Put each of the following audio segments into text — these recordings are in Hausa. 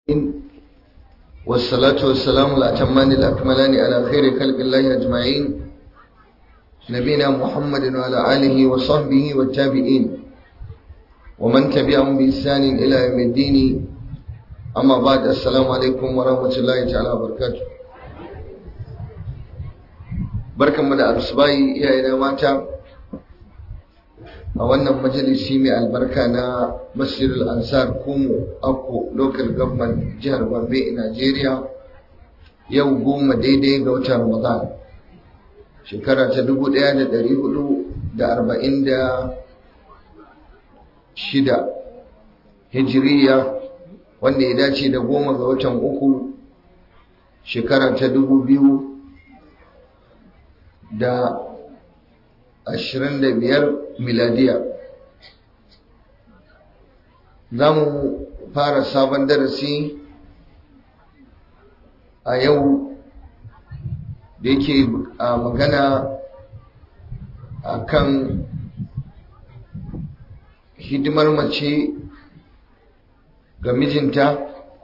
والصلاة والسلام الأتمان الأكملان على خير خلق الله أجمعين نبينا محمد وعلى آله وصحبه والتابعين ومن تبعهم بإحسان إلى يوم الدين أما بعد السلام عليكم ورحمة الله تعالى وبركاته barkanmu da arsubayi iyayena mata a wannan majalisi mai albarka na masjidul ansar kumu akko local government jihar gombe Najeriya yau goma daidai ga watan ramadan shekara ta dubu ɗaya da ɗari hudu da arba'in da shida hijiriya wanda ya dace da goma ga watan uku shekara ta dubu biyu da ashirin da biyar miladiya za mu fara sabon darasi a yau da yake a magana a kan hidimar mace ga mijinta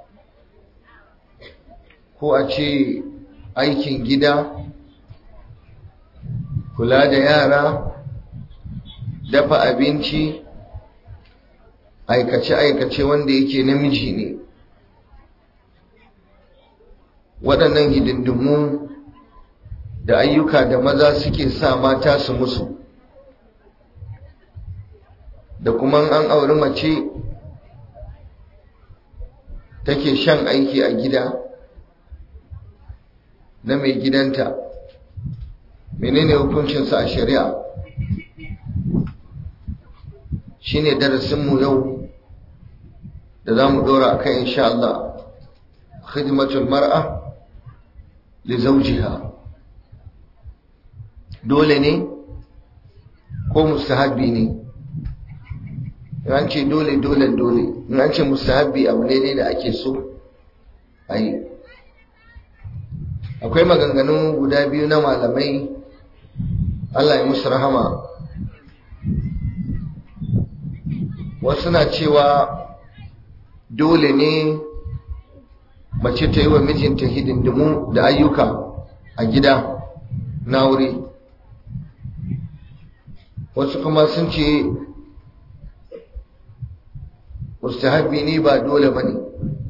ko a ce aikin gida kula da yara dafa abinci aikace-aikace wanda yake namiji ne waɗannan hidindimu da ayyuka da maza suke sa mata su musu da kuma an auri mace take shan aiki a gida na mai gidanta menene hukuncinsa a shari'a shine darasinmu yau da za mu dora a kan insha Allah khidmatul mar'a li zawjiha dole ne ko mustahabbi ne in an ce dole dole dole in an ce mustahabbi abu ne da ake so a yi akwai maganganu guda biyu na malamai Allah ya musu rahama wasu na cewa dole ne mace ta yi wa mijinta hidindimu da ayyuka a gida na wuri wasu kuma sun ce mustahabi ne ba dole ba ne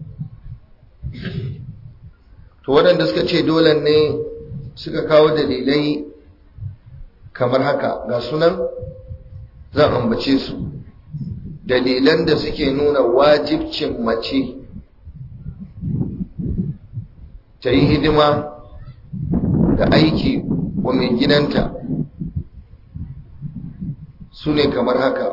to waɗanda suka ce dole ne suka kawo dalilai kamar haka ga sunan zan ambace su dalilan da suke nuna wajibcin mace ta yi hidima da aiki wa mai gidanta su ne kamar haka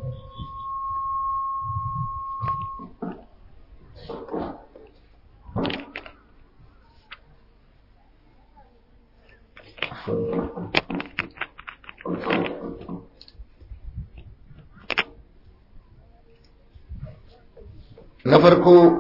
na farko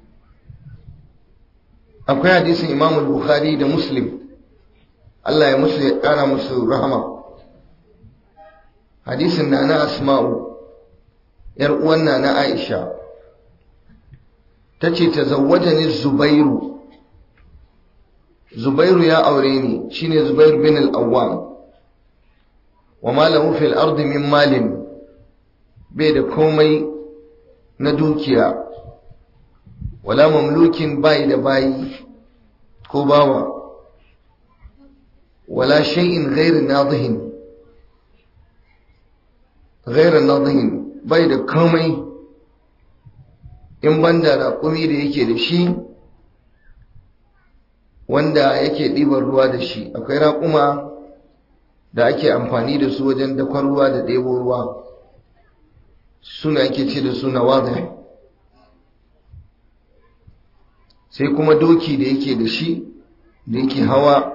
akwai hadisin imam bukhari da muslim Allah ya musu ya kara musu rahama hadisin na na asma'u yar uwan na na aisha ta ce ta zawwajani zubairu zubairu ya aure ni shine zubairu bin al-awwam wa ma lahu fil ardi min malin bai da komai na dukiya wala mamlukin bayi da bayi ko bawa wala shay'in ghairu nadihin ghairu nadihin bai da komai in banda raƙumi da yake da shi wanda yake ɗiban ruwa da shi akwai raƙuma da ake amfani da su wajen dakon ruwa da ɗebo ruwa suna ake ce da suna wadai sai kuma doki da yake da shi da yake hawa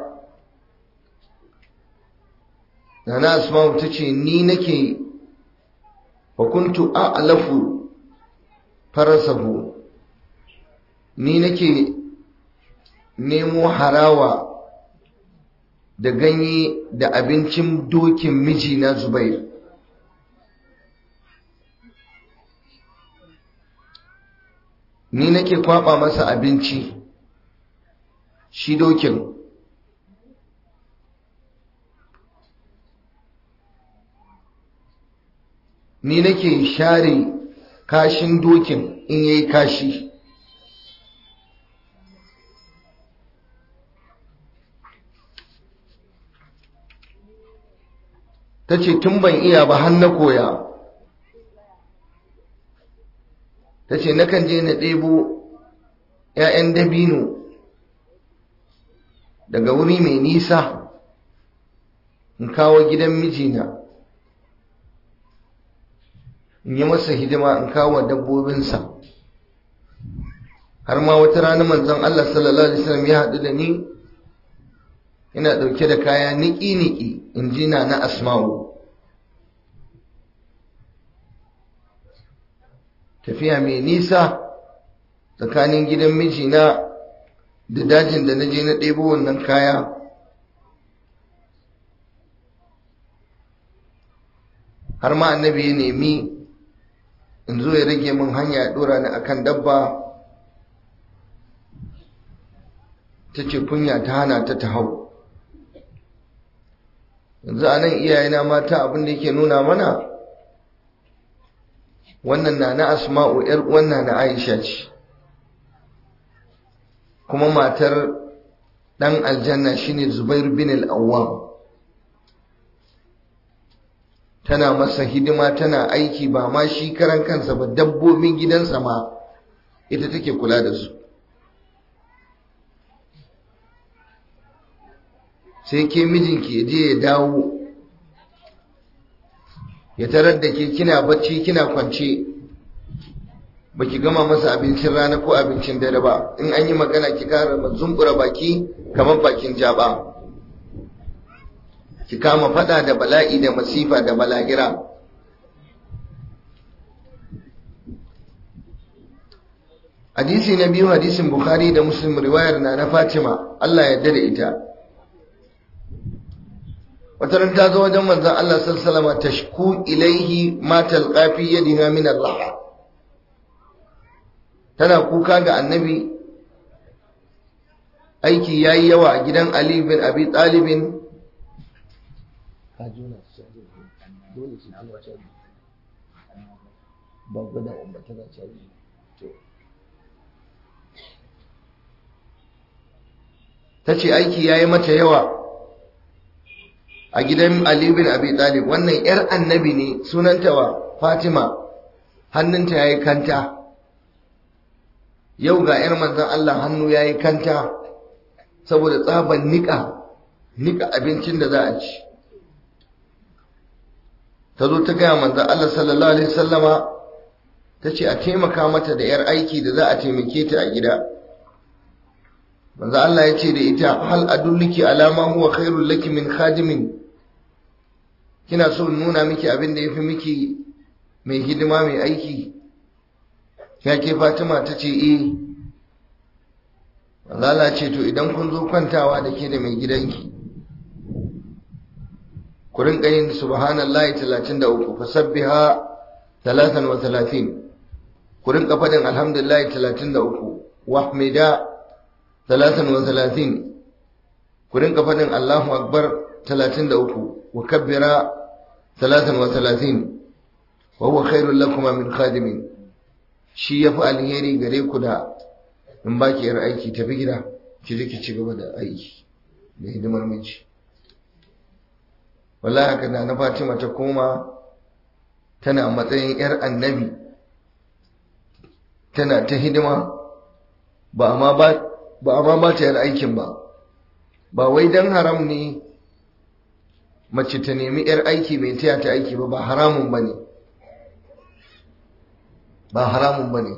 nana asma'u ta ce ni nake hukuntu a'lafu farasahu ni nake nemo harawa da ganye da abincin dokin mijina zubair ni nake kwaba masa abinci shi dokin ni nake share kashin dokin in yayi kashi ta ce tun ban iya ba har na koya ta ce nakan je na ɗebo ‘ya'yan dabino daga wuri mai nisa in kawo gidan mijina in yi masa hidima in kawo dabbobinsa har ma wata rana manzon Allah sallallahu Alaihi wasallam ya haɗu da ni ina ɗauke da kaya niki-niki in ji na na asma'u tafiya mai nisa tsakanin gidan mijina da dajin da na je na ɗebo wannan kaya har ma annabi ya nemi in zo ya rage min hanya ya ɗora ni akan dabba ta ce kunya ta hana ta ta hau yanzu a nan iyayena mata abin da yake nuna mana wannan na na asma'u ‘yar wannan na aisha ce kuma matar ɗan aljanna shine zubair bin al'awwam tana masa hidima tana aiki ba ma shi karan kansa ba dabbobin gidansa ma ita take kula da su sai ke mijinki ya je ya dawo ya tarar da ke kina bacci kina kwance baki gama masa abincin rana ko abincin dare ba in an yi magana ki kara zumbura baki kamar bakin jaba ki kama fada da bala'i da masifa da bala'ira hadisi na biyu hadisin bukhari da muslim riwayar na na fatima Allah ya yarda da ita wata ran ta zo wajen manzon Allah sallallahu alaihi tashku ilaihi ma talqa fi yadiha min Allah tana kuka ga annabi aiki yayi yawa a gidan Ali bin Abi Talib ta ce aiki yayi mata yawa a gidan Ali bin Abi Talib wannan yar annabi ne sunanta wa Fatima hannunta yayi kanta yau ga yar manzon Allah hannu yayi kanta saboda tsaban nika nika abincin da za a ci ta zo ta gaya manzon Allah sallallahu alaihi wasallama ta ce a taimaka mata da yar aiki da za a taimake ta a gida manzo Allah ya ce da ita hal adulliki alama huwa khairul laki min khadimin kina so nuna miki abin da yafi miki mai hidima mai aiki ya ke Fatima ta ce eh manzo Allah ce to idan kun zo kwantawa da ke da mai gidanki ku rinka yin subhanallahi 33 fasabbiha 33 ku rinka fadin alhamdulillah 33 wahmida ثلاثا وثلاثين كرين قفدن الله أكبر ثلاثين دأوكو وكبر ثلاثا وثلاثين وهو خير لكما من خادم shi ya fi alheri gare ku da in ba ki yar aiki tafi gida ki je ki ci gaba da aiki da hidimar miji wallahi haka da na Fatima ta koma tana matsayin yar annabi tana ta hidima ba amma ba ba a ma ba ta yin aikin ba ba wai don haram ne mace ta nemi 'yar aiki mai taya ta aiki ba ba haramun ba ne ba haramun ba ne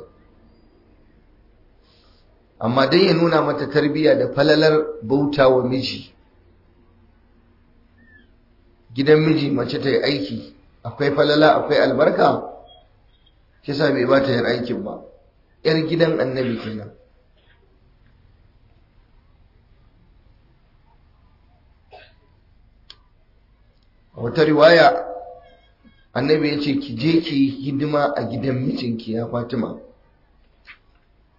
amma dai ya nuna mata tarbiyya da falalar bauta wa miji gidan miji mace ta yi aiki akwai falala akwai albarka kisa bai ba ta yin aikin ba 'yar gidan annabi kenan wata riwaya annabi ya ce ki je ki hidima a gidan mijinki ya fatima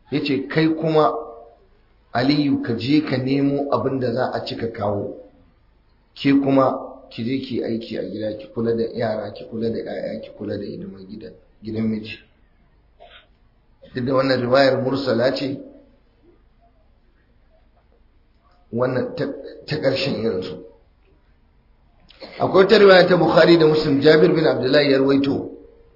ya ce kai kuma aliyu ka je ka nemo abin da za a cika kawo ke kuma ki je ki aiki a gida ki kula da yara ki kula da 'ya'ya ki kula da hidimar gidan gidan miji duk da wannan riwayar mursala ce wannan ta ƙarshen irinsu akwai ta riwaya ta bukhari da muslim jabir bin abdullahi ya rawaito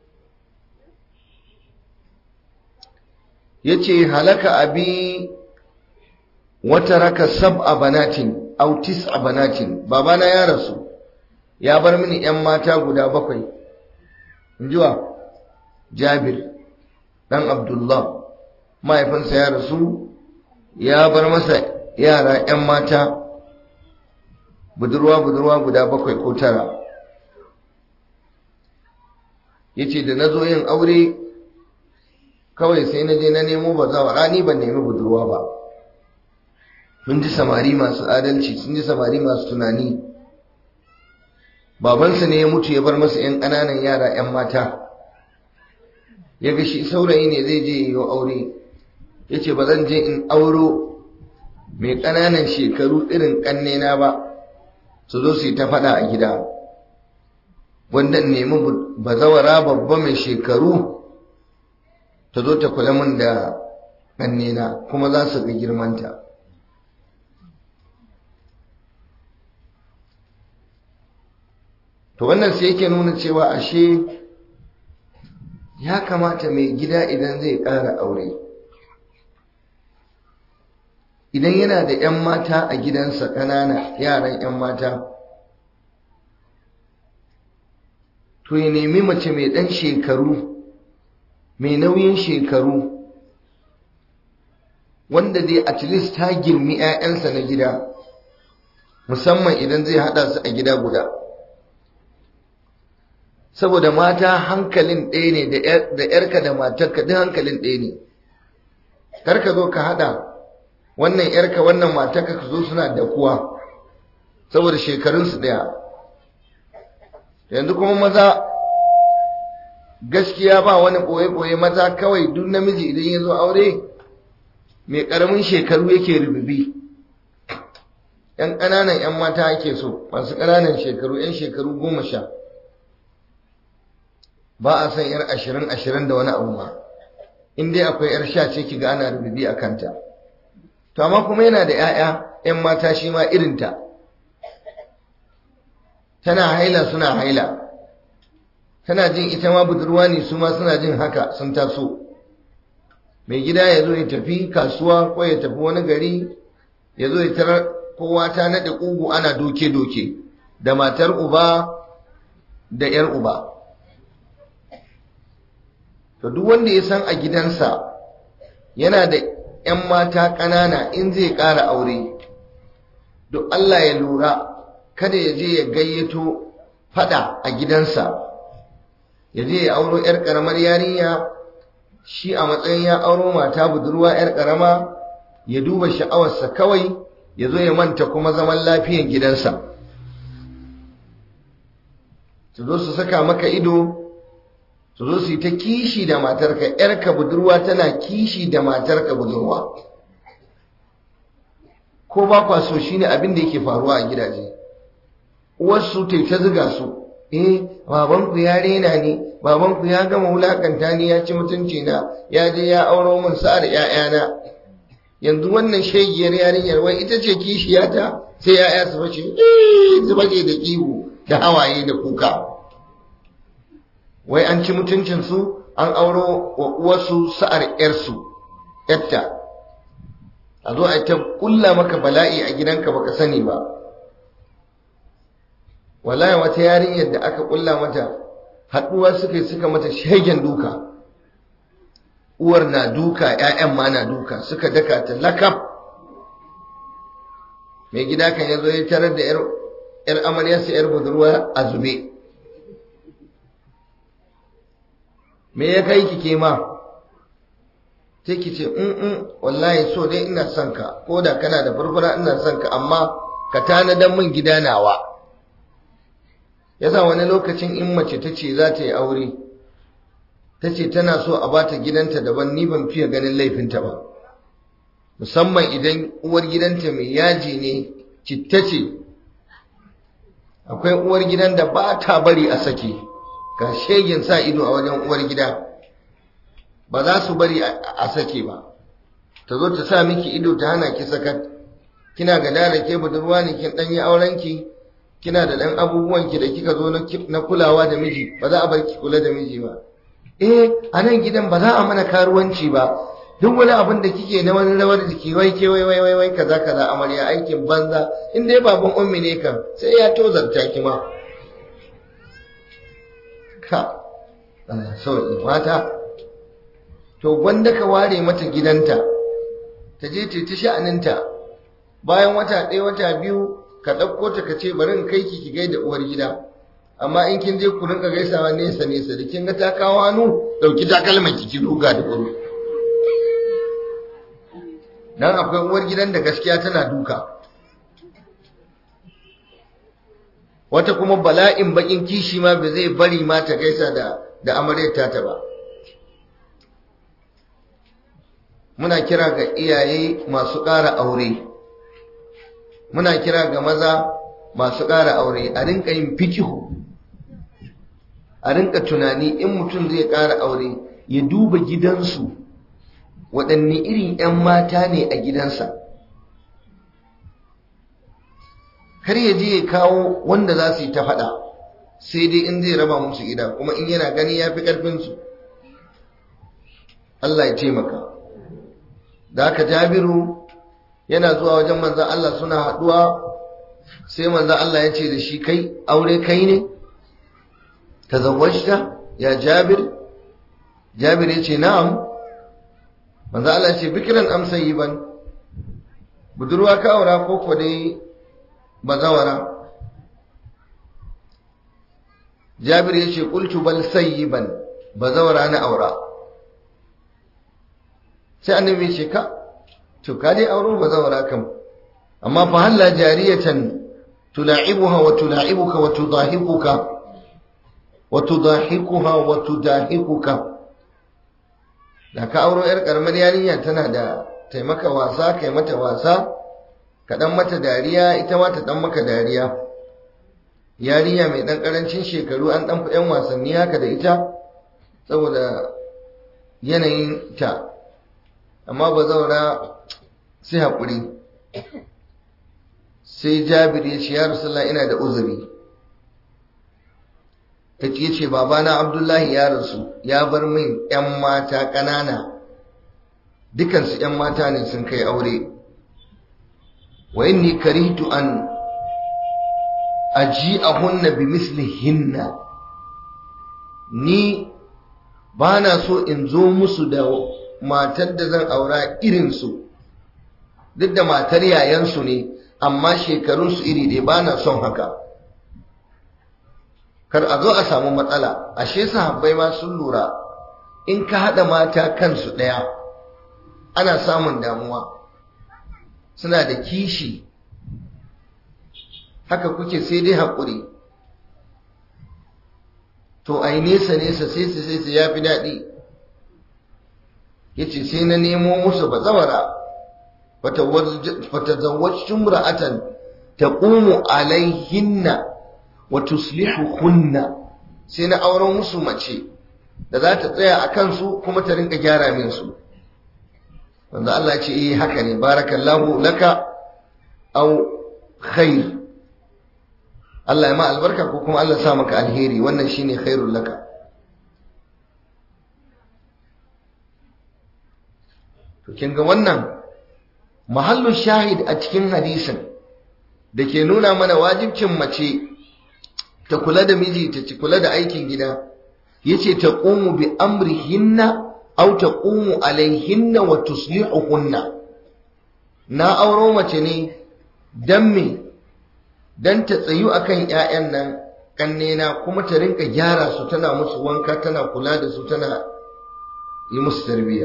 ya ce halaka abi wata raka sab a banatin autis a banatin babana ya rasu ya bar mini 'yan mata guda bakwai injiwa jabir dan abdullah mahaifinsa ya rasu ya bar masa yara 'yan mata budurwa-budurwa guda bakwai ko tara ya ce da na zo yin aure kawai sai na je na nemo ba za rani ban nemi budurwa ba sun ji samari masu adalci sun ji samari masu tunani babansa ne ya mutu ya bar masa 'yan ƙananan yara 'yan mata ya ga shi saurayi ne zai je yi aure ya ce ba zan je in auro mai ƙananan shekaru irin ƙannena ba su zo su yi ta faɗa a gida wanda nemi bazawara babba mai shekaru ta zo ta kula min da ƙannena kuma za su ga girmanta to wannan sai yake nuna cewa ashe ya kamata mai gida idan zai ƙara aure idan yana da 'yan mata a gidansa ƙanana yaran 'yan mata to ya nemi mace mai ɗan shekaru mai nauyin shekaru wanda dai at least ta girmi 'ya'yansa na gida musamman idan zai haɗa su a gida guda saboda mata hankalin ɗaya ne da ‘yarka da matarka duk hankalin ɗaya ne karka zo ka haɗa wannan ‘yarka wannan matarka ka zo suna da kuwa saboda shekarunsu ɗaya yanzu kuma maza gaskiya ba wani ɓoye-ɓoye maza kawai duk namiji idan ya zo aure mai ƙaramin shekaru yake rububi ‘yan ƙananan ‘yan mata ake so masu ƙananan shekaru ‘yan shekaru goma sha ba a san ‘yar ashirin ashirin da wani abu ma in dai akwai ‘yar sha ce ki ga ana rububi a kanta to amma kuma yana da ‘ya'ya ‘yan mata shi ma irinta tana haila suna haila tana jin ita ma budurwa ne su ma suna jin haka sun taso mai gida ya zo ya tafi kasuwa ko ya tafi wani gari ya zo ya tarar kowa ta naɗe ƙugu ana doke-doke da matar uba da ‘yar uba to duk wanda ya san a gidansa yana da ‘yan mata ƙanana in zai ƙara aure duk Allah ya lura kada ya je ya gayyato fada a gidansa ya je ya auro 'yar ƙaramar yarinya shi a matsayin ya auro mata budurwa 'yar ƙarama ya duba sha'awarsa kawai ya zo ya manta kuma zaman lafiyan gidansa su zo su saka maka ido su zo su yi ta kishi da matarka 'yarka budurwa tana kishi da matarka budurwa ko ba kwa so shine abin da yake faruwa a gidaje uwarsu ta ta ziga su eh babanku ya rena ni babanku ya gama wulakanta ni ya ci mutunci na ya je ya auro min sa'ar ƴaƴana yanzu wannan shegiyar yarinyar wai ita ce kishiyata sai ƴaƴa su bace su bace da kihu da hawaye da kuka wai an ci mutuncin su an auro wa uwarsu sa'ar ƴarsu ƴatta a zo a ta kulla maka bala'i a gidanka baka sani ba wallahi wata yarinyar da aka kulla mata haduwa suka suka mata shegen duka uwar na duka ƴaƴan ma na duka suka daka ta lakab mai gida kan yazo ya tarar da yar amaryarsa yar budurwa a zube me ya kai ki ke ma sai ki ce in wallahi so dai ina son ka ko da kana da furfura ina son ka amma ka tanadan min gida nawa yasa wani lokacin in mace ta ce za ta yi aure ta ce tana so a bata gidanta daban ni ban fiye ganin laifinta ba musamman idan uwar gidanta mai yaji ne citta ce akwai uwar gidan da ba ta bari a sake ga shegin sa ido a wajen uwar gida ba za su bari a sake ba ta zo ta sa miki ido ta hana ki sakat kina ga da ke budurwa ne kin danyi auren ki kina da dan abubuwan ki da kika zo na kulawa da miji ba za a bar ki kula da miji ba eh a nan gidan ba za a mana karuwanci ba duk wani abin da kike na wani rawar jiki wai ke wai wai wai wai kaza kaza amarya aikin banza in dai baban ummi ne kan sai ya tozarta ki ma ka Allah sauki mata to gwanda ka ware mata gidanta ta je ta ta sha'aninta bayan wata ɗaya wata biyu ka ɗauko ta ka ce bari in kai ki ki gaida uwar gida amma in kin je ku rinka gaisawa nesa nesa da kin ga ta kawo hannu ɗauki takalman ki ki ruga da gudu dan akwai uwar gidan da gaskiya tana duka wata kuma bala'in bakin kishi ma ba zai bari ma ta gaisa da da amaryar ta ba muna kira ga iyaye masu ƙara aure muna kira ga maza masu ƙara aure a rinka yin fikihu a rinka tunani in mutum zai ƙara aure ya duba gidansu waɗanne irin 'yan mata ne a gidansa kar ya je ya kawo wanda za su yi ta faɗa sai dai in zai raba musu gida kuma in yana gani ya fi ƙarfinsu Allah ya taimaka da aka jabiru yana zuwa wajen manzan Allah suna haɗuwa sai manzan Allah ya ce da shi kai aure kai ne ta zawajta ya jabir jabir ya ce na'am manzo Allah ce bikiran amsa yi ban budurwa ka aura ko ko dai bazawara Jabir ya ce qultu bal sayyiban bazawara na aura sai annabi ya ce ka to ka dai auro bazawara kam amma fa halla jariyatan tula'ibuha wa tula'ibuka wa tudahikuka wa tudahikuha wa tudahikuka da ka auro yar karamar yarinya tana da taimaka wasa kai mata wasa ka dan mata dariya ita ma ta dan maka dariya yarinya mai dan karancin shekaru an dan yan wasanni haka da ita saboda yanayin ta amma ba zaura sai hakuri sai jabir ya ce ya rasulullah ina da uzuri ta ce ce babana abdullahi ya rasu ya bar min 'yan mata ƙanana dukansu 'yan mata ne sun kai aure wa inni karihtu an aji ahunna bi mislihinna ni ba na so in zo musu da matar da zan aura irinsu duk da matar yayansu ne amma shekarunsu iri dai ba na son haka kar a zo a samu matsala ashe sahabbai ma sun lura in ka haɗa mata kansu ɗaya ana samun damuwa suna da kishi haka kuke sai dai haƙuri to ai nesa nesa sai su sai su ya fi daɗi ya ce sai na nemo musu bazawara fata zawacin ra'atan ta ƙumu alaihinna wa tuslihuhunna sai na auren musu mace da za ta tsaya a kansu kuma ta rinka gyara min su wanda Allah ce eh haka ne barakallahu laka aw khair Allah ya ma albarka ko kuma Allah sa maka alheri wannan shine khairul laka to kin ga wannan mahallin shahid a cikin hadisin da ke nuna mana wajibcin mace ta kula da miji ta ci kula da aikin gida yace ta qumu bi amrihinna aw ta qumu alaihinna wa tuslihuhunna na auro mace ne dan me dan ta tsayu akan ƴaƴan nan kannena kuma ta rinka gyara su tana musu wanka tana kula da su tana yi musu tarbiyya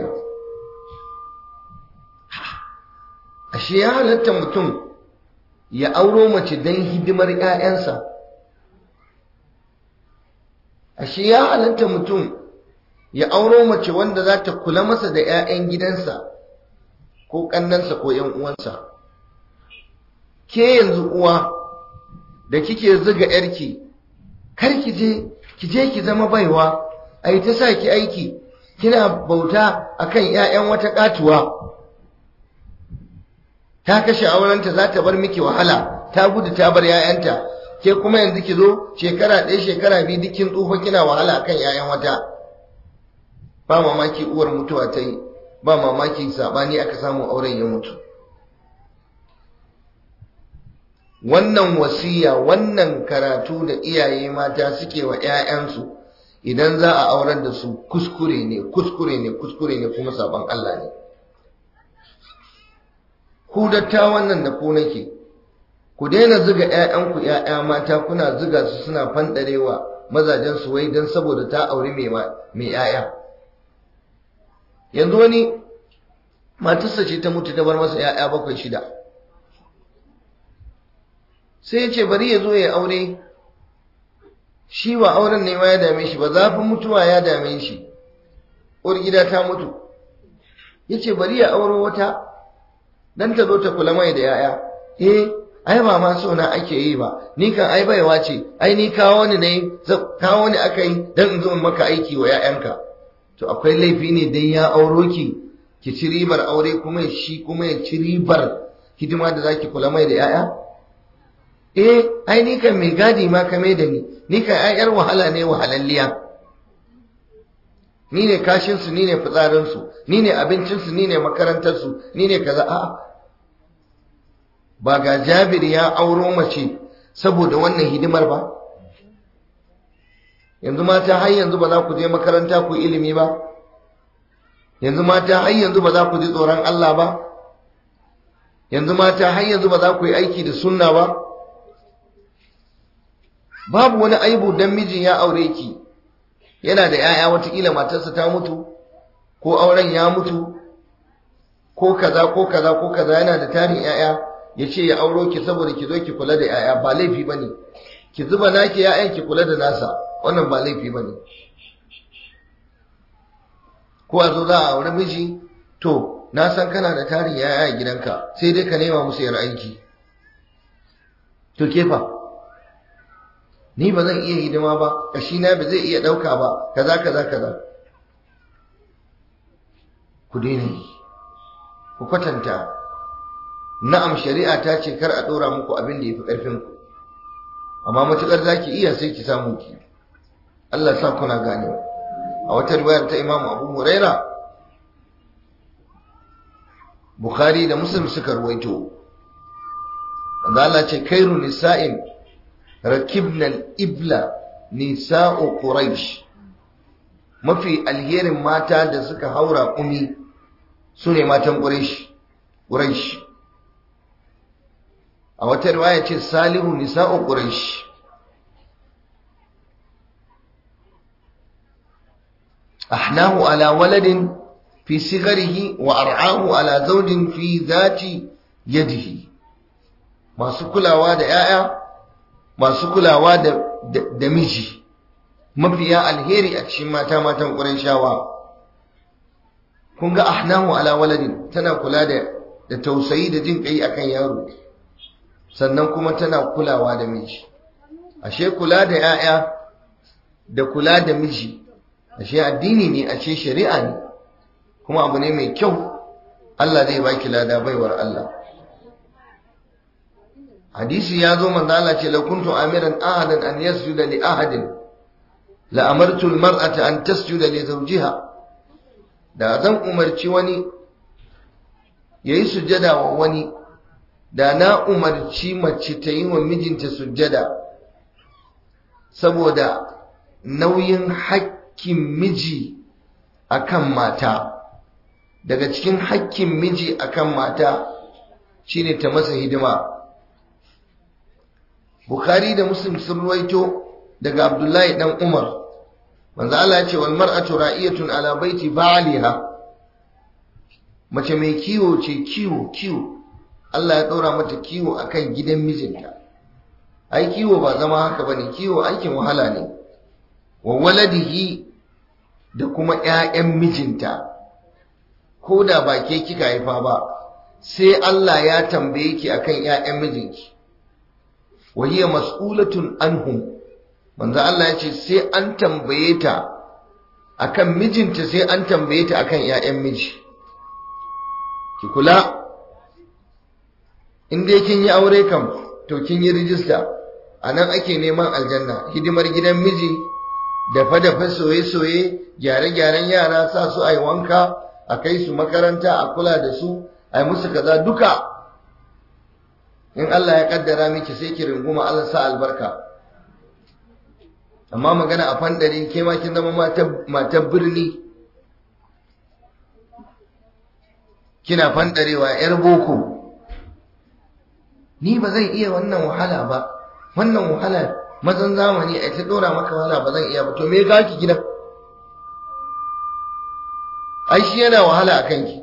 ashe ya halatta mutum ya auro mace don hidimar ‘ya'yansa ashe ya halatta mutum ya auro mace wanda za ta kula masa da 'ya'yan gidansa ko ƙannansa ko 'yan uwansa ke yanzu uwa da kike zuga yarki kar ki je ki je ki zama baiwa ai ta sa ki aiki kina bauta akan 'ya'yan wata katuwa ta kashe aurenta za ta bar miki wahala ta gudu ta bar 'ya'yanta ke kuma yanzu ki zo shekara ɗaya shekara biyu dukkin tsufa kina wahala akan 'ya'yan wata ba mamaki uwar mutuwa ta yi ba mamaki sabani aka samu auren ya mutu wannan wasiya wannan karatu da iyaye mata suke wa 'ya'yansu idan za a aurar da su kuskure ne kuskure ne kuskure ne kuma sabon Allah ne ku datta wannan da ku nake ku daina zuga 'ya'yanku 'ya'ya mata kuna zuga su suna fandarewa mazajen su wai don saboda ta auri mai 'ya'ya yanzu wani matarsa ce ta mutu ta bar masa 'ya'ya bakwai shida sai ya ce bari ya zo ya aure shi ba auren ne ma ya dame shi ba zafin mutuwa ya dame shi uwar gida ta mutu ya ce bari ya auro wata dan ta zo ta kula mai da 'ya'ya eh ai ba ma so na ake yi ba ni kan ai baiwa ce ai ni kawo ni ne kawo ni aka yi dan in zo in maka aiki wa 'ya'yanka to akwai laifi ne dan ya auro ki ki ci ribar aure kuma shi kuma ya ci ribar hidima da zaki kula mai da 'ya'ya eh ai ni kan mai gadi ma ka mai da ni ni kan ai yar wahala ne wahalalliya ni ne kashin su ni ne fitsarin su ni ne abincin su ni ne makarantar su ni ne kaza a ba ga Jabir ya auro mace saboda wannan hidimar ba yanzu mata har yanzu ba za ku je makaranta ku ilimi ba yanzu mata har yanzu ba za ku ji tsoron Allah ba yanzu mata har yanzu ba za ku yi aiki da sunna ba babu wani aibu dan mijin ya aure ki yana da 'ya'ya watakila matarsa ta mutu ko auren ya mutu ko kaza ko kaza ko kaza yana da tarin 'ya'ya ya ce ya auro ki saboda ki zo ki kula da 'ya'ya ba laifi ba ne ki zuba naki 'ya'yan ki kula da nasa wannan ba laifi ba ne ko a zo za a aure miji to na san kana da tarin 'ya'ya a gidanka sai dai ka nema musu yar aiki to kefa ni ba zan iya hidima ba na ba zai iya ɗauka ba kaza kaza kaza ku daina yi ku kwatanta na'am shari'a ta ce kar a ɗora muku abin da ya fi ƙarfin ku amma matuƙar za ki iya sai ki samu ki Allah sa kuna gane a wata riwayar ta Imam Abu Huraira Bukhari da Muslim suka ruwaito Allah ce kairu nisa'in rakibna al-ibla nisa'u quraish mafi alherin mata da suka haura kumi sune matan quraish quraish a wata riwaya ce salihu nisa'u quraish ahnahu ala waladin fi sigarihi wa ar'ahu ala zawjin fi dhati yadihi masu kulawa da 'ya'ya masu kulawa da, da, miji mafiya alheri a cikin mata matan ƙuran shawa kun ga ahnahu ala waladin tana kula da da tausayi da jin kai akan yaro sannan kuma tana kulawa da miji ashe kula da 'ya'ya da kula da miji ashe addini ne ashe shari'a ne kuma abu ne mai kyau Allah zai baki lada baiwar Allah hadisi ya zo manzo Allah ce la kuntu amiran ahadan an yasjuda li ahadin la amartu almar'ata an tasjuda li zawjiha da zan umarci wani yayi sujjada wa wani da na umarci mace ta yi wa mijinta sujjada saboda nauyin hakkin miji akan mata daga cikin hakkin miji akan mata shine ta masa hidima Bukhari da Muslim sun ruwaito daga Abdullahi dan Umar manzo Allah ya ce wal mar'atu ra'iyatun ala baiti ba'liha mace mai kiwo ce kiwo kiwo Allah ya ɗora mata kiwo akan gidan mijinta ai kiwo ba zama haka bane kiwo aikin wahala ne wa waladihi da kuma ‘ya'yan mijinta ko da ba ke kika haifa ba sai Allah ya tambaye ki akan ‘ya'yan mijinki wahiyya mas'ulatun anhum manzo Allah ya ce sai an tambaye ta akan mijinta sai an tambaye ta akan ‘ya'yan miji ki kula in dai kin yi aure kam to kin yi rijista a nan ake neman aljanna hidimar gidan miji dafa-dafa soye-soye gyare-gyaren yara sa su a yi wanka a kai su makaranta a kula da su a yi musu kaza duka in Allah ya kaddara miki sai ki runguma Allah sa albarka amma magana a fandare ke ma kin zama matar birni kina fandarewa yar boko ni ba zan iya wannan wahala ba wannan wahala mazan zamani a ta dora maka wahala ba zan iya ba to me ga ki gidan ai shi yana wahala a kanki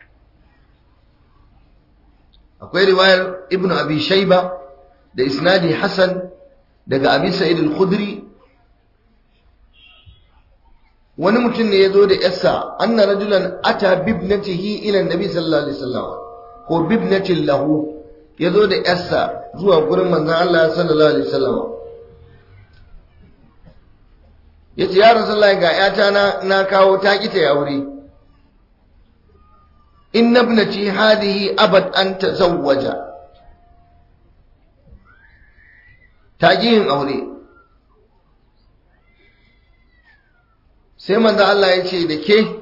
akwai riwayar ibnu abi shayba da isnadi hasan daga abi sa'id al-khudri wani mutum ne ya zo da yarsa anna rajulan ata bibnatihi ila nabi sallallahu alaihi wasallam ko bibnatin lahu ya zo da yarsa zuwa gurin manzon Allah sallallahu alaihi wasallam yace ya rasulullahi ga yata na na kawo ta kita ya aure inna ibnati hadhihi abad an tazawwaja ta yin aure sai manzo Allah ya ce da ke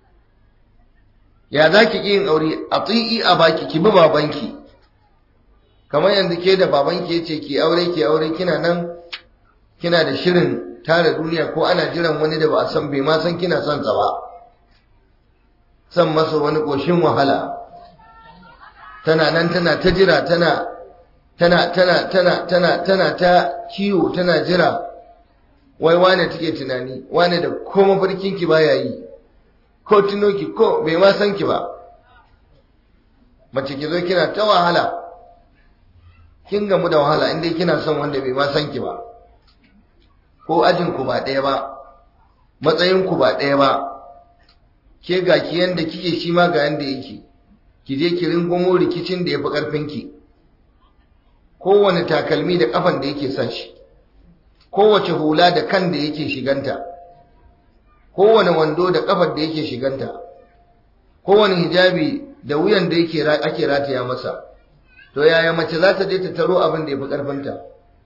ya za ki yin aure a tsi'i a baki ki bi babanki kamar yanzu ke da babanki ya ce ki aure ki aure kina nan kina da shirin tara duniya ko ana jiran wani da ba a san bai ma san kina son sa ba san masa wani ƙoshin wahala tana nan tana ta jira tana tana tana tana tana tana ta kiwo tana jira wai wane take tunani wane da ko mafarkin ki baya yi ko tuno ki ko bai ma san ki ba mace ki zo kina ta wahala kin gamu da wahala inda kina son wanda bai ma san ki ba ko ajin ku ba ɗaya ba matsayin ku ba ɗaya ba ke ga ki yanda kike shi ma ga yanda yake ki je ki ringumo rikicin da yafi karfin ki kowane takalmi da kafan da yake sa shi kowace hula da kan da yake shiganta kowane wando da kafar da yake shiganta kowane hijabi da wuyan da yake ake rataya masa to yaya mace za ta je ta taro abin da yafi karfinta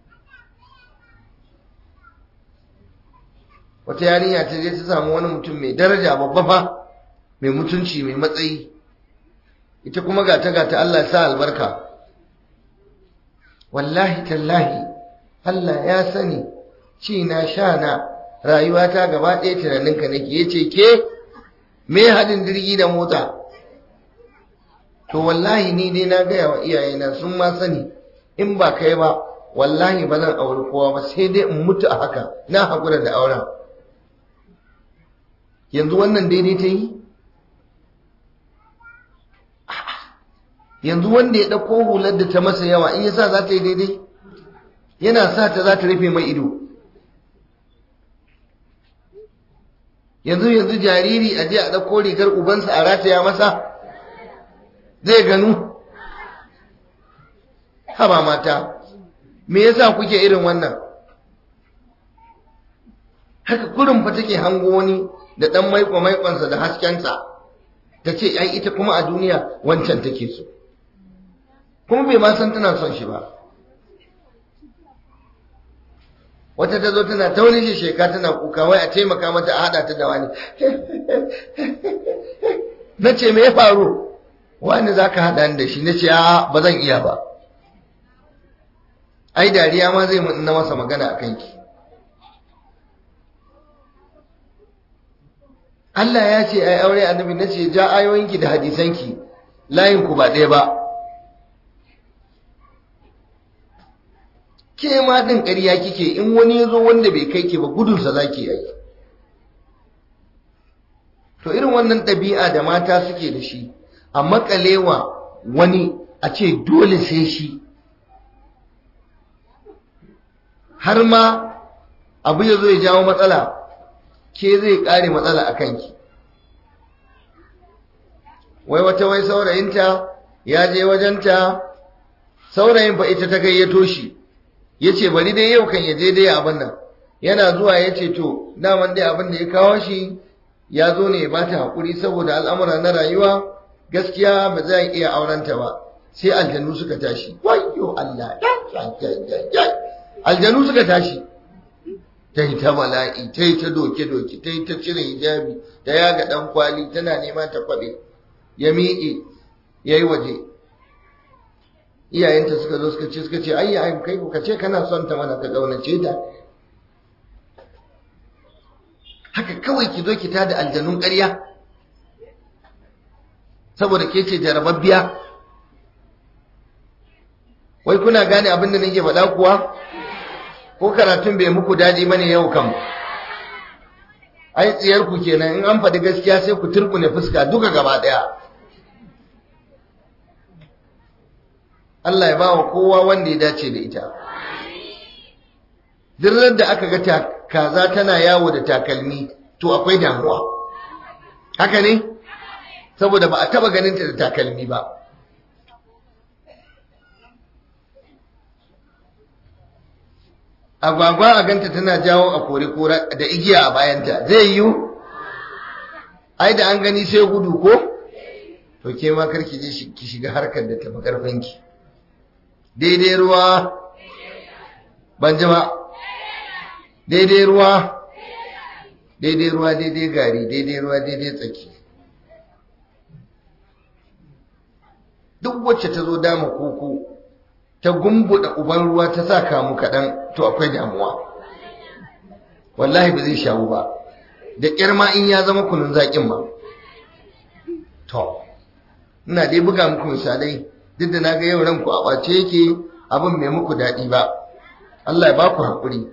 wata yarinya ta je ta samu wani mutum mai daraja babba fa mai mutunci mai matsayi ita kuma gata gata Allah sa albarka wallahi tallahi Allah ya sani ci na sha na rayuwata gaba ɗaya tunaninka nake yace ke me haɗin jirgi da mota to wallahi ni dai na gaya wa iyayena sun ma sani in ba kai ba wallahi ba zan auri kowa ba sai dai in mutu a haka na haƙura da auren yanzu wannan daidai ta yi yanzu wanda ya ɗauko hular da ta masa yawa in ya sa za ta yi daidai yana sa ta za ta rufe mai ido yanzu yanzu jariri a je a ɗauko rigar ubansa a rataya masa zai ganu haba mata me yasa kuke irin wannan haka kurin fa take hango wani da ɗan maiko maikonsa da haskensa ta ce ai ita kuma a duniya wancan take so kuma bai ma san tana son shi ba wata ta zo tana ta wani sheka tana kuka wai a taimaka mata a haɗa ta da wani na ce me ya faru wani za ka haɗa da shi na ce a ba zan iya ba ai dariya ma zai na masa magana a kanki Allah ya ce ai aure annabi na ce ja ayoyinki da hadisanki layinku ba ɗaya ba ke ma ɗin ƙarya kike in wani ya zo wanda bai kai ke ba gudunsa za ki yi to irin wannan ɗabi'a da mata suke da shi a makalewa wani a ce dole sai shi har ma abu ya zo ya jawo matsala ke zai kare matsala a kanki wai wata wai saurayinta ya je wajenta saurayin fa ita ta gayyato shi ya ce bari dai yau kan ya je dai abin nan yana zuwa ya ce to daman dai abin da ya kawo shi ya zo ne ya bata haƙuri saboda al'amura na rayuwa gaskiya ba za iya aurenta ba sai aljanu suka tashi wayo Allah aljanu suka tashi ta yi ta mala'i ta yi ta doke-doke ta yi ta cire hijabi ta yaga ɗan kwali tana nema ta kwaɓe ya miƙe ya yi waje iyayenta suka zo suka ce suka ce ayya ai kai ka ce kana son ta mana ka ƙaunace ta haka kawai ki zo ki tada aljanun ƙarya saboda ke ce jarababbiya wai kuna gane abin da nake faɗa kuwa ko karatun bai muku daɗi bane yau kam ai tsiyar ku kenan in an faɗi gaskiya sai ku turkune fuska duka gaba ɗaya Allah ya ba wa kowa wanda ya dace da ita duk da aka ga kaza tana yawo da takalmi to akwai damuwa haka ne saboda ba a taba ganin ta da takalmi ba agwagwa a ganta tana jawo a kore kora da igiya a bayanta zai yiwu ai da an gani sai gudu ko to ke ma karki je ki shiga harkar da tafi karfinki daidai ruwa ban jama daidai ruwa daidai ruwa daidai gari daidai ruwa daidai tsaki duk wacce ta zo dama koko ta gumbuda uban ruwa ta sa kamu kaɗan to akwai damuwa wallahi ba zai shawo ba da ƙyar ma in ya zama kunun zaƙin ma to ina dai buga muku misalai duk da na ga yau ranku a ɓace yake abin mai muku daɗi ba Allah ya ba ku haƙuri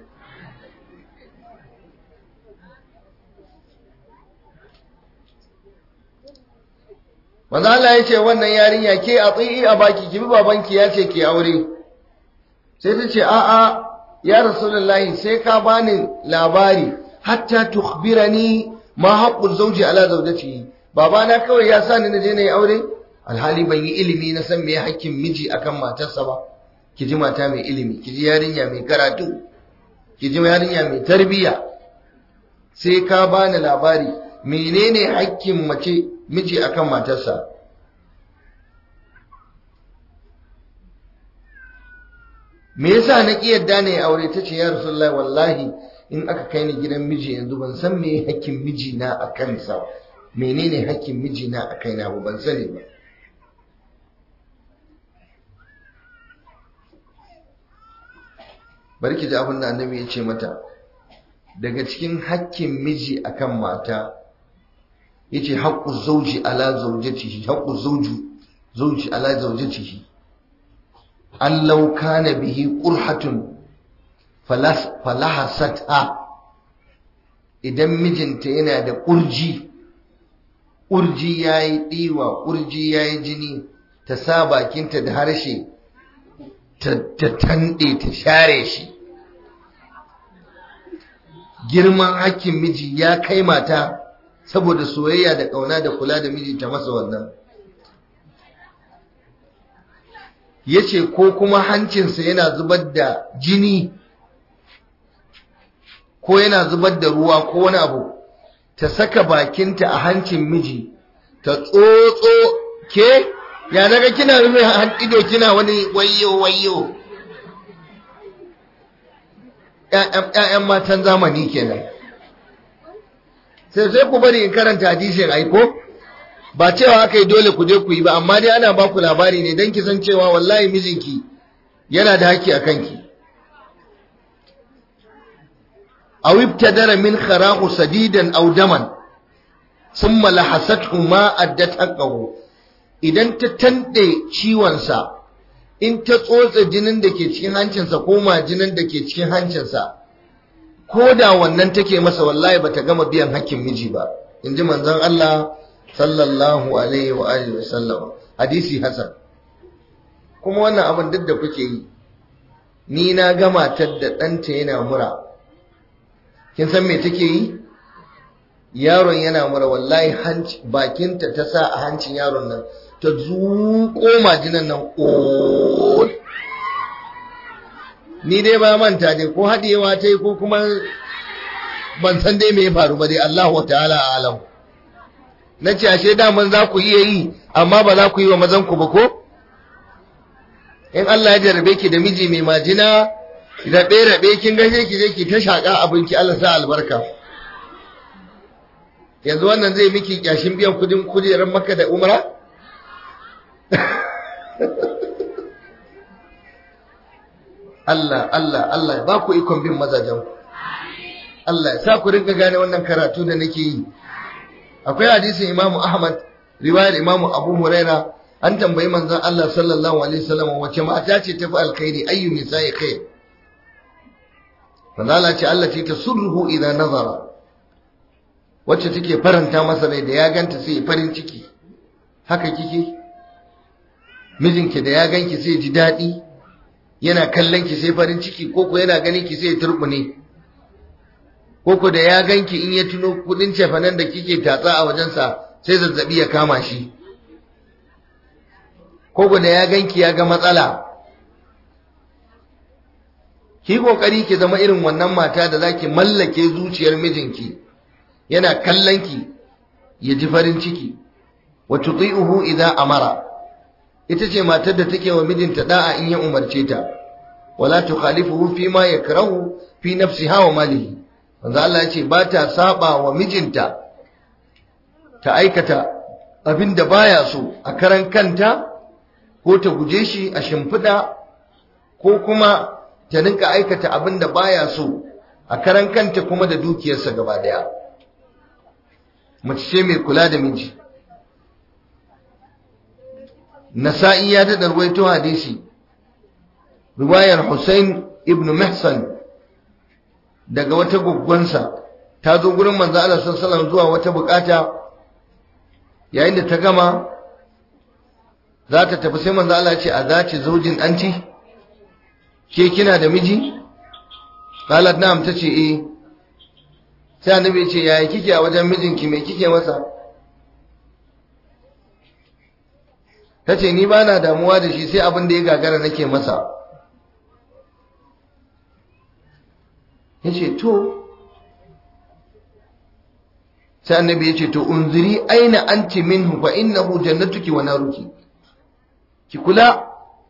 Maza Allah ya ce wannan yarinya ke a tsayi a baki ki bi babanki ya ce ke aure. Sai ta ce a'a ya Rasulullahi sai ka bani labari hatta tukhbirani ma haqqul zawji ala zawjatihi. Babana kawai ya sa ni na je na yi aure alhali ban yi ilimi na san me hakkin miji akan matarsa ba. Ki ji mata mai ilimi, ki ji yarinya mai karatu, ki ji yarinya mai tarbiyya. Sai ka bani labari menene hakkin mace miji akan matarsa me yasa na ki yadda ne aure tace ya rasulullahi wallahi in aka kai ni gidan miji yanzu ban san me hakkin miji na akan sa menene hakkin miji na akai na ba ban sani ba barki ji abin da annabi ya ce mata daga cikin hakkin miji akan mata yace haqqu zawji ala zawjatihi haqqu zawju zawji ala zawjatihi an law kana bihi qurhatun falas falahasatha idan mijinta yana da kurji kurji yayi diwa kurji yayi jini ta sa bakinta da harshe ta tande ta share shi girman hakkin miji ya kai mata saboda soyayya da ƙauna da kula da miji ta masa wannan ya ce ko kuma hancinsa yana zubar da jini ko yana zubar da ruwa ko wani abu ta saka bakinta a hancin miji ta tsotso ke ya naga kina rufe ido kina wani wayo wayo ‘ya'yan matan zamani kenan sai sai ku bari in karanta hadisin aiko ba cewa aka yi dole ku je ku yi ba amma dai ana ba ku labari ne don kisan cewa wallahi mijinki yana da haƙƙi a kanki aw ibtadara min kharahu sadidan aw daman thumma lahasathu ma addat haqqahu idan ta tande ciwon sa in ta tsotsa jinin da ke cikin hancinsa ko majinin da ke cikin hancinsa ko da wannan take masa wallahi bata gama biyan hakkin miji ba in ji manzon Allah sallallahu alaihi wa alihi wasallam hadisi hasan kuma wannan abin duk da kuke yi ni na ga matar da ɗanta yana mura kin san me take yi yaron yana mura wallahi hanci bakinta ta sa a hancin yaron nan ta zuƙo majinan nan ƙoƙo ni dai ba manta dai ko haɗewa ta yi ko kuma ban san dai me ya faru ba dai Allah wa ta'ala alam na ce ashe daman za ku iya yi amma ba za ku yi wa mazan ku ba ko in Allah ya jarabe ki da miji mai majina rabe rabe kin gashe ki je ki ta shaka abinki Allah sa albarka yanzu wannan zai miki kyashin biyan kudin kujerar maka da umra Allah Allah Allah ba ku ikon bin mazajen ku Allah ya sa ku rinka gane wannan karatu da nake yi akwai hadisin Imam Ahmad riwayar Imam Abu Huraira an tambayi manzon Allah sallallahu alaihi wasallam wace mata ce tafi alkhairi ayyu nisa'i khair manzo Allah ce Allah ce tasurruhu idan nazara wacce take faranta masa rai da ya ganta sai farin ciki haka kike mijinki da ya ganki sai ji daɗi yana kallon ki sai farin ciki ko ko yana ganin ki sai turbune ko ko da ya ganki in ya tuno kudin cefanen da kike tatsa a wajensa sai zazzabi ya kama shi ko ko da ya ganki ya ga matsala ki kokari ki zama irin wannan mata da zaki mallake zuciyar mijinki yana kallon ki ya ji farin ciki wa tuti'uhu idza amara ita ce matar da take wa mijinta da'a in ya umarce ta wala tukhalifuhu fi ma yakrahu fi nafsiha wa malihi manzo Allah ya ce ba ta saba wa mijinta ta aikata abin da baya so a karan kanta ko ta guje shi a shimfiɗa ko kuma ta rinka aikata abin da baya so a karan kanta kuma da dukiyarsa gaba daya mace ce mai kula da miji nasa'i ya da darwaito hadisi riwayar Hussein ibn Mihsan daga wata guggunsa ta zo gurin manzo Allah sallallahu zuwa wata bukata yayin da ta gama za ta tafi sai manzo Allah ya ce a zaci zaujin anti ke kina da miji qalat na'am tace eh sai annabi ya ce yaya kike a wajen mijinki me kike masa tace ni bana damuwa da shi sai abin da ya gagara nake masa yace to sai annabi yace to unziri aina anti minhu fa innahu jannatuki wa naruki ki kula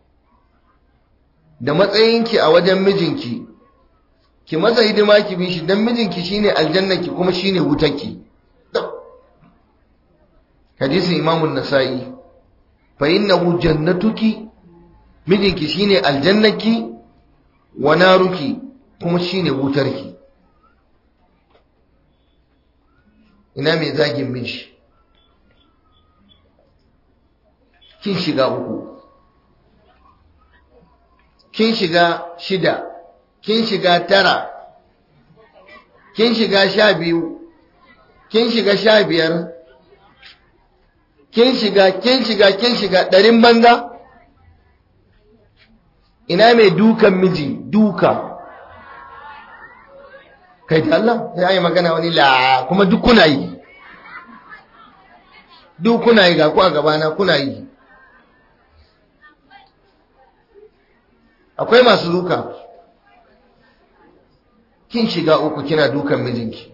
da matsayinki a wajen mijinki ki maza hidima ki bi shi dan mijinki shine aljannaki kuma shine wutarki hadisin imamun nasa'i fa innahu jannatuki mijinki shine aljannaki wa naruki kuma shine wutarki ina mai zagin miji kin shiga uku kin shiga shida kin shiga tara kin shiga sha biyu kin shiga sha biyar kin shiga kin shiga kin shiga ɗarin banza ina mai dukan miji duka kai da Allah ya yi magana wani la kuma duk kuna yi duk kuna yi ga ku a gabana kuna yi akwai masu duka kin shiga uku kina dukan mijinki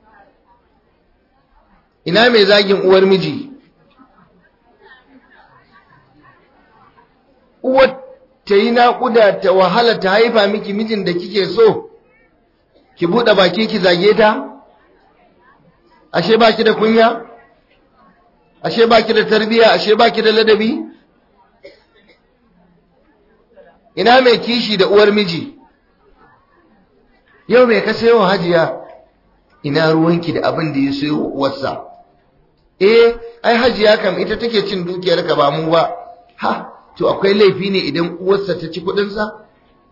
ina mai zagin uwar miji uwar ta yi naƙuda ta wahala ta haifa miki mijin da kike so ki buɗe baki ki zage ta ashe baki da kunya ashe baki da tarbiya ashe baki da ladabi ina mai kishi da uwar miji yau mai ka sayo hajiya ina ruwanki da abin da ya sayo uwarsa eh ai hajiya kam ita take cin dukiyar ka ba mu ba ha to akwai laifi ne idan uwarsa ta ci kudinsa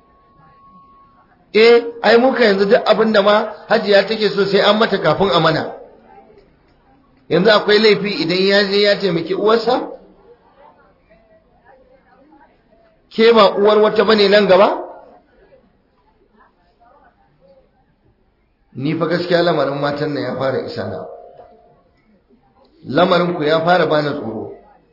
eh ai muka yanzu duk abin da ma hajiya take so sai an mata kafin a mana yanzu akwai laifi idan ya je ya taimaki uwarsa ke ba uwar wata bane nan gaba ni fa gaskiya lamarin matan nan ya fara isa na lamarinku ya fara bani tsoro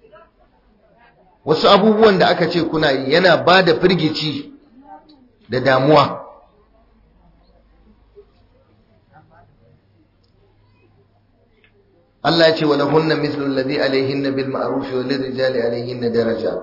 wasu abubuwan da aka ce kuna yi yana ba da firgici da damuwa Allah ya ce wa lahunna mithlu alladhi alayhinna bil ma'ruf wa lirijali alayhinna daraja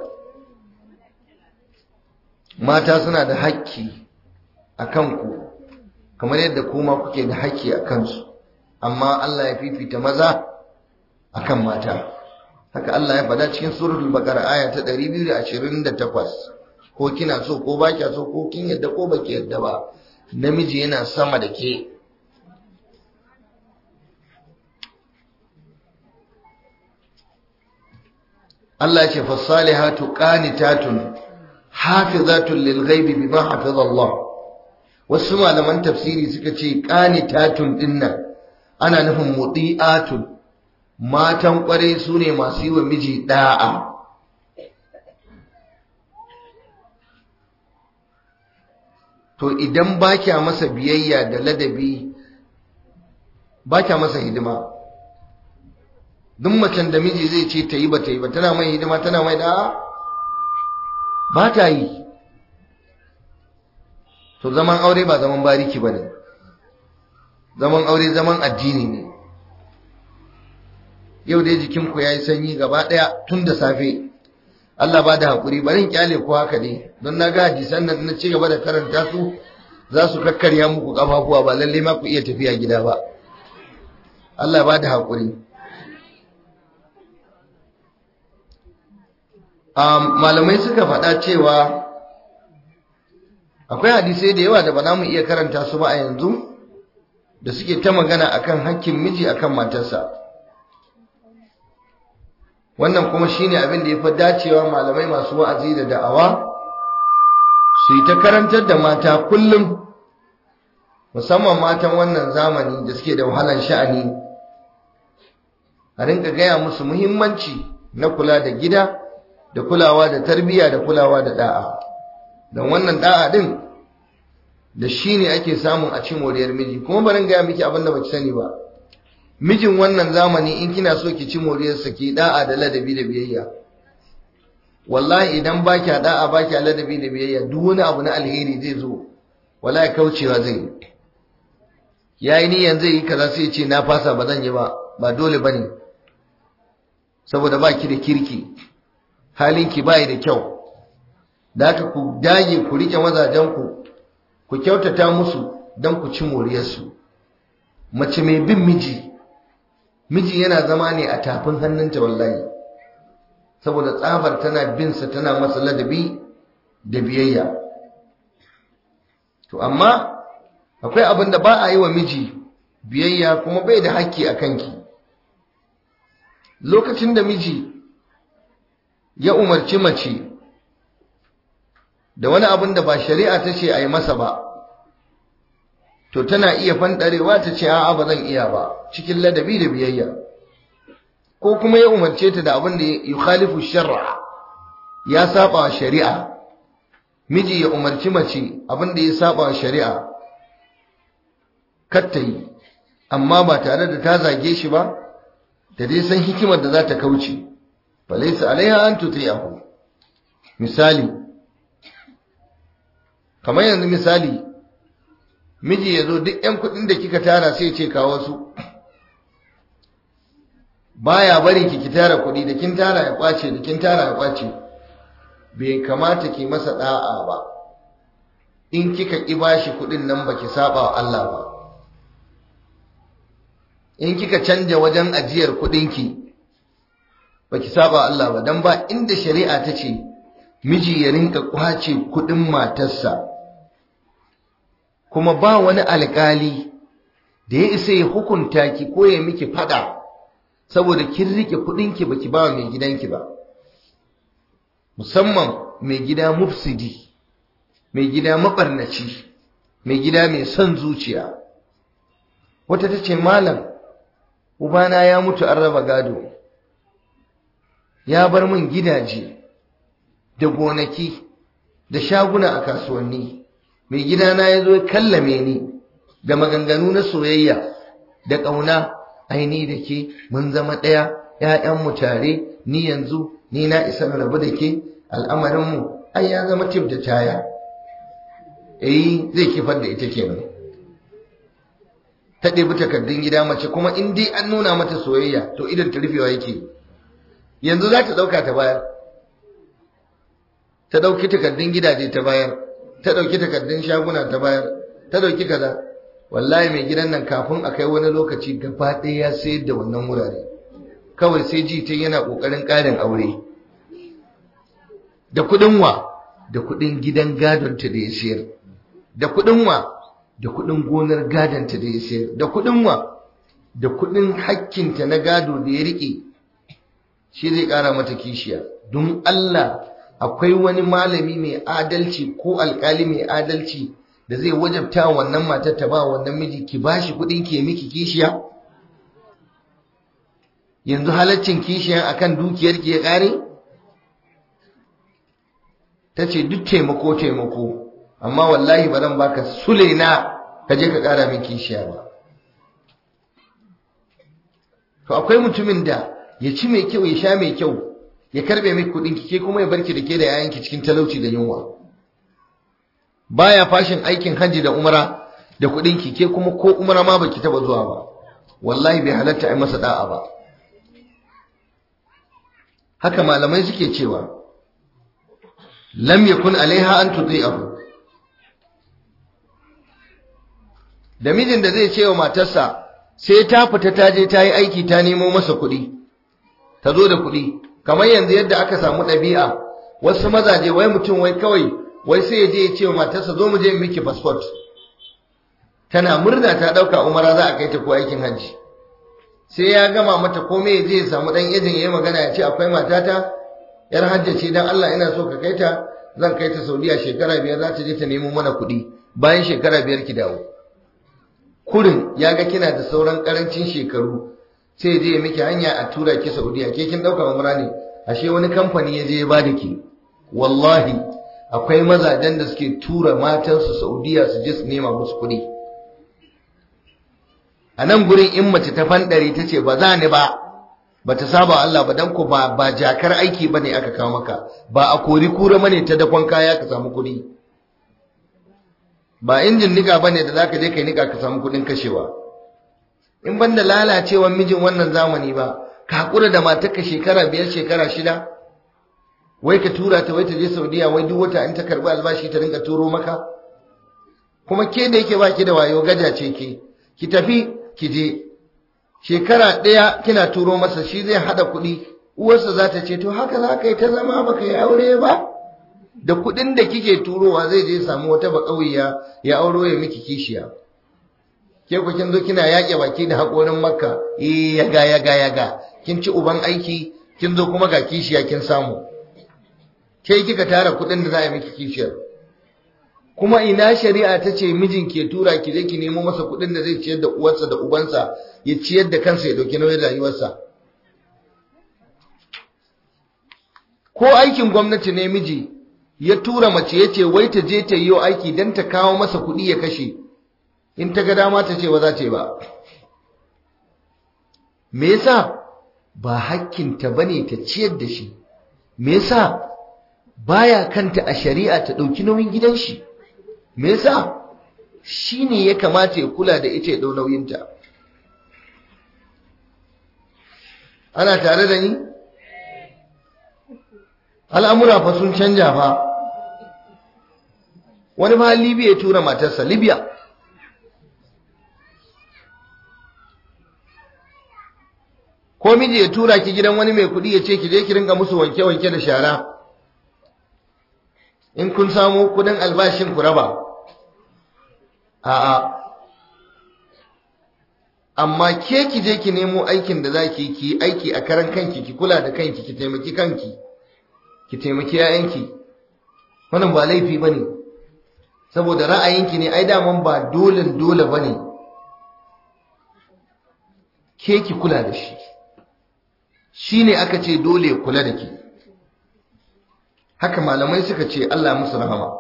mata suna da haƙƙi a kanku kamar yadda kuma kuke da haƙƙi a kansu amma Allah ya fifita maza akan mata haka Allah ya faɗa cikin suratul baqara aya ta 228 ko kina so ko ba kya so ko kin yadda ko baki yadda ba namiji yana sama da ke Allah ce fasalihatu qanitatun hafizatun lil ghaibi bima hafiza Allah wasu malaman tafsiri suka ce qanitatun dinnan ana nufin muti'atun matan kwarai sune masu yi wa miji da'a to idan ba kya masa biyayya da ladabi ba kya masa hidima duk macen da miji zai ce ta yi ba ta yi ba tana mai hidima tana mai da'a ba ta yi to zaman aure ba zaman bariki ba ne zaman aure zaman addini ne yau dai jikinku ya yi sanyi gaba ɗaya tun da safe Allah ba da haƙuri bari in kyale ku haka ne don na ga hadisan nan na ci gaba da karanta su za su kakkarya muku ƙafafuwa ba lalle ma ku iya tafiya gida ba Allah ba da haƙuri malamai suka faɗa cewa akwai hadisai da yawa da ba za mu iya karanta su ba a yanzu da suke ta magana akan hakkin miji akan matarsa wannan kuma shine abin da ya fi dacewa malamai masu wa'azi da da'awa su yi ta karantar da mata kullum musamman matan wannan zamani da suke da wahalar sha'ani a rinka gaya musu muhimmanci na kula da gida da kulawa da tarbiyya da kulawa da da'a don wannan da'a din da shi ne ake samun a cin moriyar miji kuma barin gaya miki abin da baki sani ba mijin wannan zamani in kina so ki ci moriyarsa ki da'a da ladabi da biyayya wallahi idan ba kya da'a ba kya ladabi da biyayya duk wani abu na alheri zai zo wallahi kaucewa zai yi yayi niyan zai yi kaza sai ya ce na fasa ba zan yi ba ba dole bane saboda ba ki da kirki halinki bai da kyau da haka ku dage ku rike mazajenku ku kyautata musu don ku ci moriyarsu mace mai bin miji miji yana zama ne a tafin hannunta wallahi saboda tsabar tana binsa tana masa ladabi da biyayya to amma akwai abin da ba a yi wa miji biyayya kuma bai da hakki a kanki lokacin da miji ya umarci mace da wani abin da ba shari'a ta ce a yi masa ba to tana iya fanɗarewa ta ce a'a ba zan iya ba cikin ladabi da biyayya ko kuma ya umarce ta da abin da ya khalifu shar'a ya saba wa shari'a miji ya umarci mace abin da ya saba wa shari'a katta yi amma ba tare da ta zage shi ba da dai san hikimar da za ta kauce falaisa alaiha an tuti'ahu misali kamar yanzu misali miji ya zo duk 'yan kudin da kika tara sai ce kawo su baya barin ki ki tara kudi da kin tara ya kwace da kin tara ya kwace bai kamata ki masa da'a ba in kika ki bashi kudin nan baki saba wa Allah ba in kika canja wajen ajiyar kudinki baki saba Allah ba dan ba inda shari'a ta ce miji ya rinka kwace kudin matarsa kuma ba wani alkali da ya isa ya hukunta ki ko ya miki fada saboda kin rike kudinki baki ba mai gidanki ba musamman mai gida mufsidi mai gida mabarnaci mai gida mai son zuciya wata ta ce malam ubana ya mutu an raba gado ya bar min gidaje da gonaki da shaguna a kasuwanni mai gidana ya zo ya kallame ni da maganganu na soyayya da ƙauna ai ni da ke mun zama ɗaya ‘ya'yanmu tare ni yanzu ni na isa na rabu da ke al'amarinmu ai ya zama tif da taya eh zai kifar da ita kenan ta ɗebi takardun gida mace kuma in dai an nuna mata soyayya to idan ta rufewa yake yanzu za ta ɗauka ta bayar ta ɗauki takardun gidaje ta bayar ta ɗauki takardun shaguna ta bayar ta ɗauki kaza wallahi mai gidan nan kafin a kai wani lokaci gaba ɗaya ya sayar da wannan wurare kawai sai ji ta yana ƙoƙarin ƙarin aure da kuɗin wa da kuɗin gidan gadonta da ya sayar da kuɗin wa da kuɗin gonar gadonta da ya sayar da kuɗin wa da kuɗin hakkinta na gado da ya riƙe shi zai ƙara mata kishiya don Allah akwai wani malami mai adalci ko alƙali mai adalci da zai wajabta wannan matar ta ba wannan miji ki bashi kuɗin ki miki kishiya yanzu halaccin kishiya akan dukiyar ki ya ƙare ta ce duk taimako taimako amma wallahi ba zan baka sulaina ka je ka ƙara min kishiya ba to akwai mutumin da ya ci mai kyau ya sha mai kyau ya karbe miki kudin ki ke kuma ya barki da ke da yayanki cikin talauci da yunwa baya fashin aikin hajji da umara da kudin ki ke kuma ko umara ma baki taba zuwa ba wallahi bai halatta ai masa da'a ba haka malamai suke cewa lam yakun alaiha an tuti'ahu da mijin da zai ce wa matarsa sai ta fita ta je ta yi aiki ta nemo masa kuɗi ta zo da kuɗi kamar yanzu yadda aka samu ɗabi'a wasu mazaje wai mutum wai kawai wai sai ya je ya ce wa matarsa zo mu je miki passport tana murna ta ɗauka umara za a kai ta ko aikin hajji sai ya gama mata komai ya je ya samu ɗan ejin ya yi magana ya ce akwai matata yar hajji ce dan Allah ina so ka kai ta zan kai ta Saudiya shekara biyar za ta je ta nemo mana kuɗi bayan shekara biyar ki dawo kurin ya ga kina da sauran karancin shekaru sai je miki hanya a tura ki Saudiya ke kin dauka umra ne ashe wani kamfani ya je ya bada ki wallahi akwai mazajen da suke tura matansu Saudiya su je su nema musu kuɗi a nan gurin in mace ta fandare ta ce ba za ni ba ba ta saba Allah ba dan ko ba ba jakar aiki bane aka kawo maka ba a kori kura mane ta dakon kaya ka samu kuɗi ba injin nika bane da zaka je kai nika ka samu kudin kashewa in banda lalacewan mijin wannan zamani ba ka hakura da matarka shekara biyar shekara shida wai ka tura ta wai ta je Saudiya wai duk wata in ta karbi albashi ta rinka turo maka kuma ke da yake baki da wayo gaja ce ke ki tafi ki je shekara ɗaya kina turo masa shi zai hada kuɗi uwarsa za ta ce to haka za ka yi ta zama baka yi aure ba da kuɗin da kike turowa zai je samu wata bakauya ya auro ya miki kishiya ke ku kin zo kina yaƙe baki da haƙorin makka eh yaga yaga yaga kin ci uban aiki kin zo kuma ga kishiya kin samu ke kika tara kuɗin da za a miki kishiyar kuma ina shari'a ta ce mijin ke tura ki je ki nemo masa kuɗin da zai ciyar da uwarsa da ubansa ya ciyar da kansa ya ɗauki nauyin rayuwarsa ko aikin gwamnati ne miji ya tura mace ya ce wai ta je ta yi aiki don ta kawo masa kuɗi ya kashe in ta ga dama ta ce ba za ta yi ba me yasa ba hakkinta bane ta ciyar da shi me yasa baya kanta a shari'a ta ɗauki nauyin gidan shi me yasa shi ne ya kamata ya kula da ita ya ɗau nauyinta ana tare da ni al'amura fa sun canja fa wani ma libya ya tura matarsa libya ko miji ya tura ki gidan wani mai kuɗi ya ce ki je ki ringa musu wanke-wanke da shara in kun samu kudin albashin ku raba a'a amma ke ki je ki nemo aikin da za ki yi aiki a karan kanki ki kula da kanki ki taimaki kanki ki taimaki yayanki wannan ba laifi bane saboda ra'ayinki ne ai daman ba dole dole bane ke ki kula da shi shine aka ce dole ya kula da ki haka malamai suka ce Allah musu rahama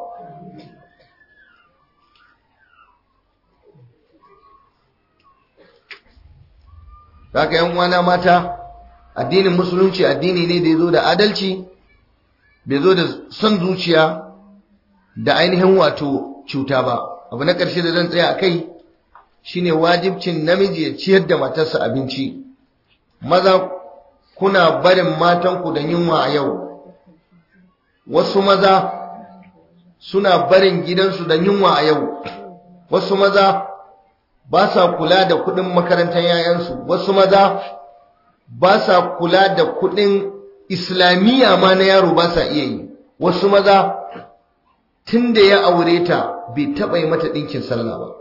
haka yan uwana mata addinin musulunci addini ne da ya zo da adalci bai zo da son zuciya da ainihin wato cuta ba abu na ƙarshe da zan tsaya a kai shine wajibcin namiji ya ciyar da matarsa abinci maza kuna barin matanku da yunwa a yau wasu maza suna barin gidansu da yunwa a yau wasu maza ba sa kula da kuɗin makarantar yayansu wasu maza ba sa kula da kuɗin islamiyya ma na yaro ba sa iya yi wasu maza tun da ya aure ta bai taɓa yi mata ɗinkin sallah ba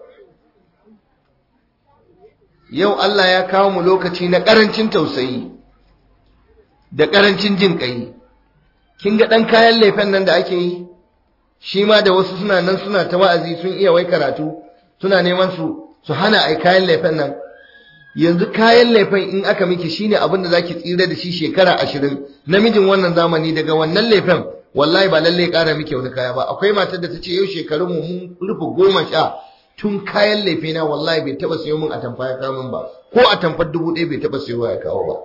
yau Allah ya kawo mu lokaci na ƙarancin tausayi da ƙarancin jin ƙai kin ga ɗan kayan lefen nan da ake yi shi ma da wasu suna nan suna ta wa'azi sun iya wai karatu suna neman su su hana ai kayan lefen nan yanzu kayan lefen in aka miki shine abin da zaki tsira da shi shekara ashirin namijin wannan zamani daga wannan lefen wallahi ba lallai ƙara miki wani kaya ba akwai matar da ta ce yau shekarun mu mun rufe goma sha tun kayan lefe na wallahi bai taba sayo min atamfa ya kawo min ba ko atamfar dubu ɗaya bai taba sayo ya kawo ba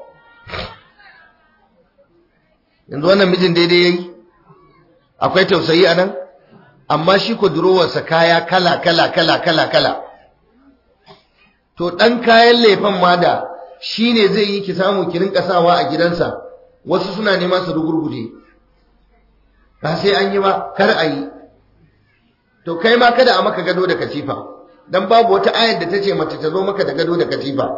yanzu wannan mijin daidai yayi akwai tausayi a nan amma shi ko durowarsa kaya kala kala kala kala kala to ɗan kayan lefen ma da shi ne zai yi ki samu ki rinka sawa a gidansa wasu suna nema su rugurguje ba sai an yi ba kar a yi to kai ma kada a maka gado da katifa dan babu wata ayar da ta ce mace ta zo maka da gado da katifa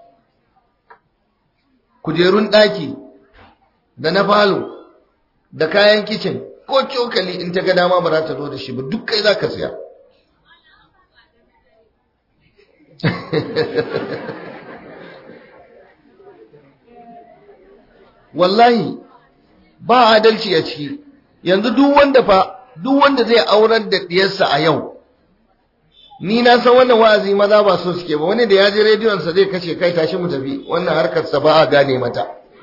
kujerun ɗaki da na falo da kayan kicin ko cokali in ta ga dama ba za ta zo da shi ba duk kai za ka siya wallahi ba adalci a ciki yanzu duk wanda fa duk wanda zai aurar da diyarsa a yau ni na san wannan wa'azi maza ba so suke ba wani da ya je rediyon sa zai kace kai tashi mu tafi wannan harkar sa ba a gane mata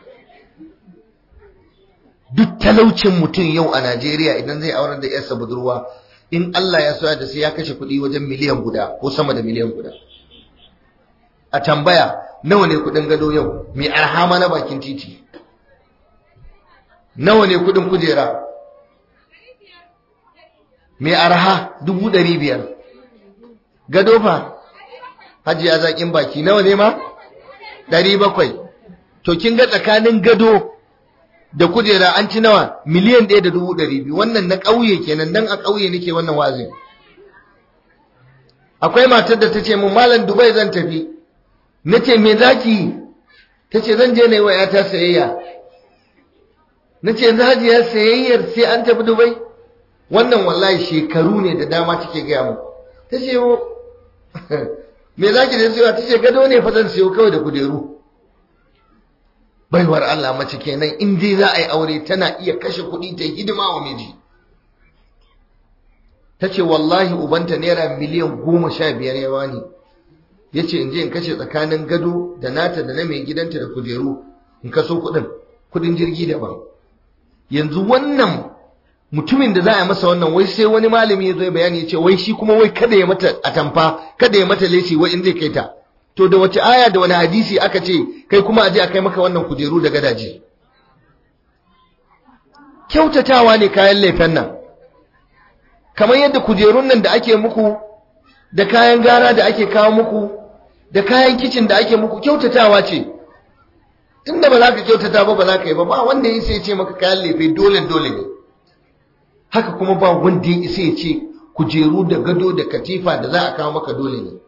duk talaucin mutum yau a Najeriya idan zai aurar da yarsa budurwa in Allah ya soya da sai ya kashe kuɗi wajen miliyan guda ko sama da miliyan guda a tambaya nawa ne kuɗin gado yau mai arhama na bakin titi nawa ne kuɗin kujera mai arha dubu ɗari biyar gado fa hajiya zaƙin baki nawa ne ma ɗari bakwai to kin ga tsakanin gado da kujera an ci nawa miliyan ɗaya da dubu ɗari biyu wannan na ƙauye kenan dan a ƙauye nake wannan wazin akwai matar da ta ce mun malam dubai zan tafi na ce me zaki ta ce zan je na yi wa yata sayayya na ce yanzu hajiya sayayyar sai an tafi dubai wannan wallahi shekaru ne da dama take gaya mu ta ce me za ki da siyo ta ce gado ne fa zan siyo kawai da kujeru baiwar Allah mace kenan in dai za a yi aure tana iya kashe kuɗi ta hidima wa miji ta ce wallahi ubanta naira miliyan goma sha biyar ya bani ya ce in je in kashe tsakanin gado da nata da na mai gidanta da kujeru in kaso kuɗin kuɗin jirgi daban yanzu wannan mutumin da za a masa wannan wai sai wani malami ya zo ya bayani ya ce wai shi kuma wai kada ya mata atamfa kada ya mata leci wai in zai kai ta to da wace aya da wani hadisi aka ce kai kuma a je a kai maka wannan kujeru da gadaje kyautatawa ne kayan lefen nan kamar yadda kujerun nan da ake muku da kayan gara da ake kawo muku da kayan kicin da ake muku kyautatawa ce tunda ba za ka kyautata ba ba za ka yi ba ba wanda ya sai ce maka kayan lefe dole dole ne haka kuma ba wanda ya isa ya ce kujeru da gado da katifa da za a kawo maka dole ne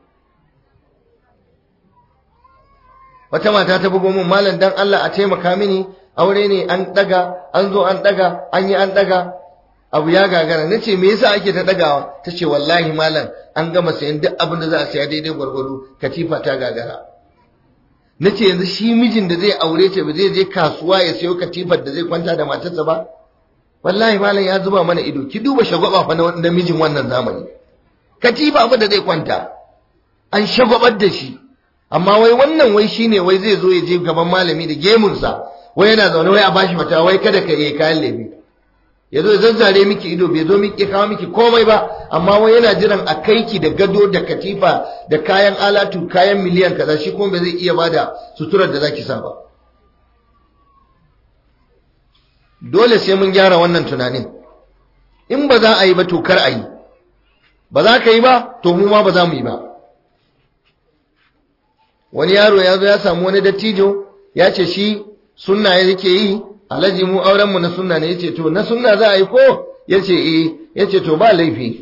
wata mata ta bugo min malam dan Allah a taimaka mini aure ne an daga an zo an daga an yi an daga abu ya gagara nace me yasa ake ta dagawa tace wallahi malam an gama sayan duk abin da za a saya daidai gwargwado katifa ta gagara nace yanzu shi mijin da zai aure ta ba zai je kasuwa ya sayo katifar da zai kwanta da matarsa ba wallahi malam ya zuba mana ido ki duba shagwaba fa na mijin wannan zamani katifa fa da zai kwanta an shagwabar da shi amma wai wannan wai shine wai zai zo ya je gaban malami da gemunsa wai yana zaune wai a bashi mata wai kada ka yi kayan lebe ya zo ya zazzare miki ido bai zo miki kawo miki komai ba amma wai yana jiran a kai ki da gado da katifa da kayan alatu kayan miliyan kaza shi kuma bai zai iya bada suturar da zaki sa ba dole sai mun gyara wannan tunanin in ba za a yi ba to kar a yi ba za ka yi ba to mu ma ba za mu yi ba wani yaro ya zo ya samu wani dattijo ya ce shi sunna yake yi alhaji mu auren mu na sunna ne yace to na sunna za a yi ko yace eh yace to ba laifi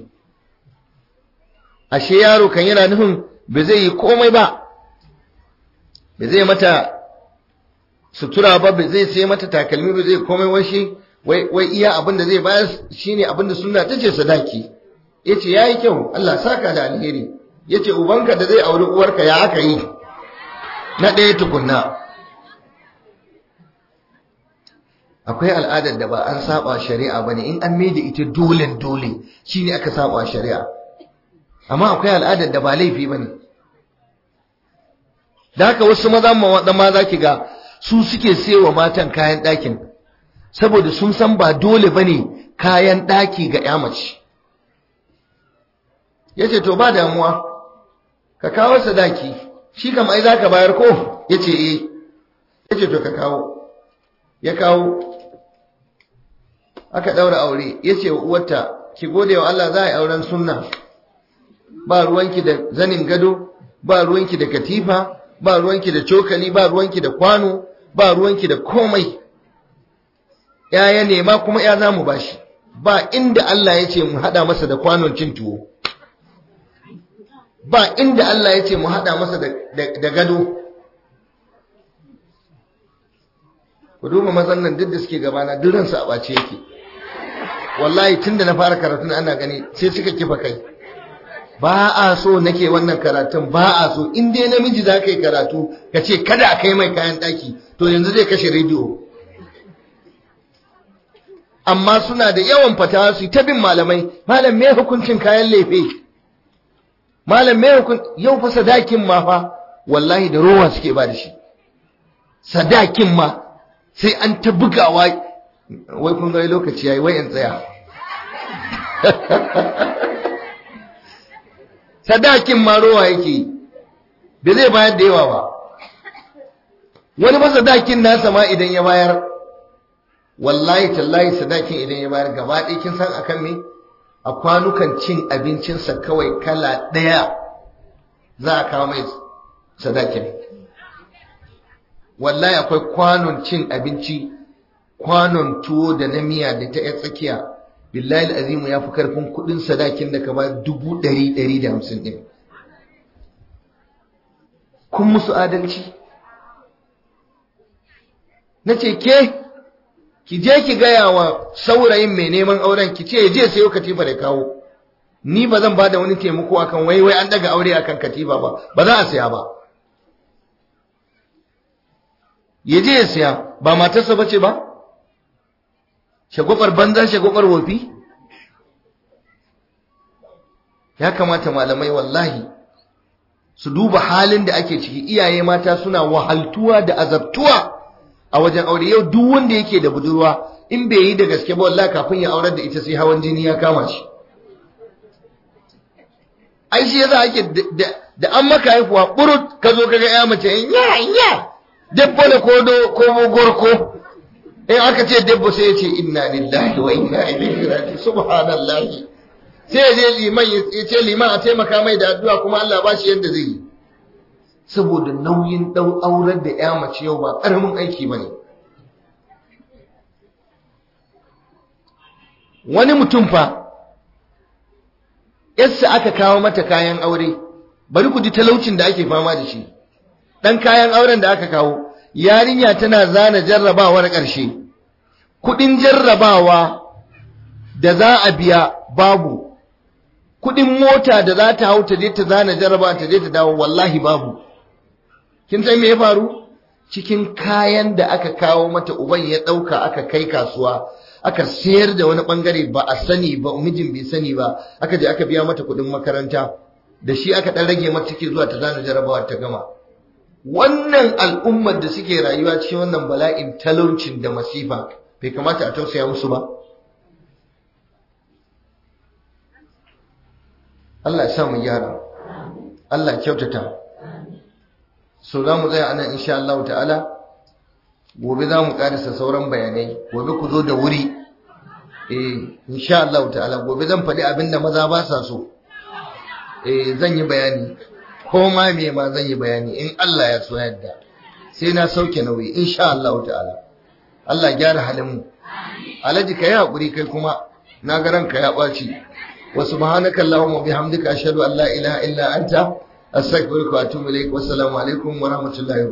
ashe yaro kan yana nufin ba zai yi komai ba ba zai mata sutura ba ba zai sai mata takalmi ba zai komai washi wai wai iya abin da zai bayar shine abin da sunna tace sadaki yace yayi kyau Allah saka da alheri yace ubanka da zai auri uwarka ya aka yi na ɗaya tukunna akwai al'adar da ba an saba shari'a bane in an maida ita dole dole shine aka saba shari'a amma akwai al'adar da ba laifi bane da haka wasu maza da ma zaki ga su suke sayowa matan kayan ɗakin saboda sun san ba dole bane kayan ɗaki ga ya mace yace to ba damuwa ka kawo sadaki shi kam ai zaka bayar ko yace eh yace to ka kawo ya kawo aka daura aure yace wa uwarta ki gode wa Allah za a yi auren sunna ba ruwanki da zanin gado ba ruwanki da katifa ba ruwanki da cokali ba ruwanki da kwano ba ruwanki da komai ya ya nema kuma ya zamu bashi ba inda Allah ya ce mu hada masa da kwanon cin tuwo ba inda Allah ya ce mu hada masa da gado ku duba mazan nan duk da suke gabana duk ransu a ɓace yake wallahi tunda na fara karatun ana gani sai suka kifa kai ba a so nake wannan karatun ba a so in dai namiji za ka yi karatu ka ce kada a kai mai kayan ɗaki to yanzu zai kashe rediyo amma suna da yawan fatawa su ta bin malamai malam me hukuncin kayan lefe malam me hukun yau fa sadakin ma fa wallahi da rowa suke ba da shi sadakin ma sai an ta bugawa wai kun ga lokaci yayi wai in tsaya sadakin ma rowa yake bai zai bayar da yawa ba wani ba sadakin nasa ma idan ya bayar wallahi tallahi sadakin idan ya bayar gaba ɗaya kin san akan me a kwanukan cin abincinsa kawai kala ɗaya za a kawo mai sadakin wallahi akwai kwanon cin abinci kwanon tuwo da na miya da ta yan tsakiya billahi azimu ya fi karfin kudin sadakin da ka ba dubu ɗari ɗari da hamsin ɗin kun musu adalci na ce ke ki je ki gaya wa saurayin mai neman auren ki ce je sayo katifa da kawo ni ba zan ba da wani taimako akan wai wai an daga aure akan katifa ba ba za a saya ba ya je ya siya ba matarsa ba ce ba shagwabar banza shagwabar wofi ya kamata malamai wallahi su duba halin da ake ciki iyaye mata suna wahaltuwa da azabtuwa a wajen aure yau duk wanda yake da budurwa in bai yi da gaske ba wallahi kafin ya aurar da ita sai hawan jini ya kama shi ai shi yasa ake da an maka haifuwa burut ka zo kaga ya mace ya ya dabbo da kodo ko gorko in aka ce dabbo sai ya ce inna lillahi wa inna ilaihi raji'un subhanallahi sai ya je liman ya ce liman a taimaka mai da addu'a kuma Allah ba shi yadda zai yi saboda nauyin dau aurar da ya mace yau ba karamin aiki bane wani mutum fa yassa aka kawo mata kayan aure bari ku ji talaucin da ake fama da shi dan kayan auren da aka kawo yarinya tana zana jarrabawar ƙarshe kudin jarrabawa da za a biya babu kudin mota da za ta hau ta je ta zana jarrabawa ta je ta dawo wallahi babu kin san me ya faru cikin kayan da aka kawo mata uban ya dauka aka kai kasuwa aka sayar da wani bangare ba a sani ba mijin bai sani ba aka je aka biya mata kudin makaranta da shi aka dan rage mata take zuwa ta zana jarrabawa ta gama wannan al'ummar da suke rayuwa cikin wannan bala'in talaucin da masifa bai kamata a tausaya musu ba Allah ya sa mu gyara Allah ya kyautata so za mu tsaya anan insha Allah ta'ala gobe za mu karisa sauran bayanai gobe ku zo da wuri eh insha Allah ta'ala gobe zan faɗi abin da maza ba sa so eh zan yi bayani ko ma me ma zan yi bayani in Allah ya so yadda sai na sauke nauyi insha Allah ta'ala Allah gyara halin mu alaji kai hakuri kai kuma na ga ranka ya ɓaci wa subhanaka allahumma bihamdika ashhadu an la ilaha illa anta astaghfiruka wa atubu ilaik wassalamu alaikum wa rahmatullahi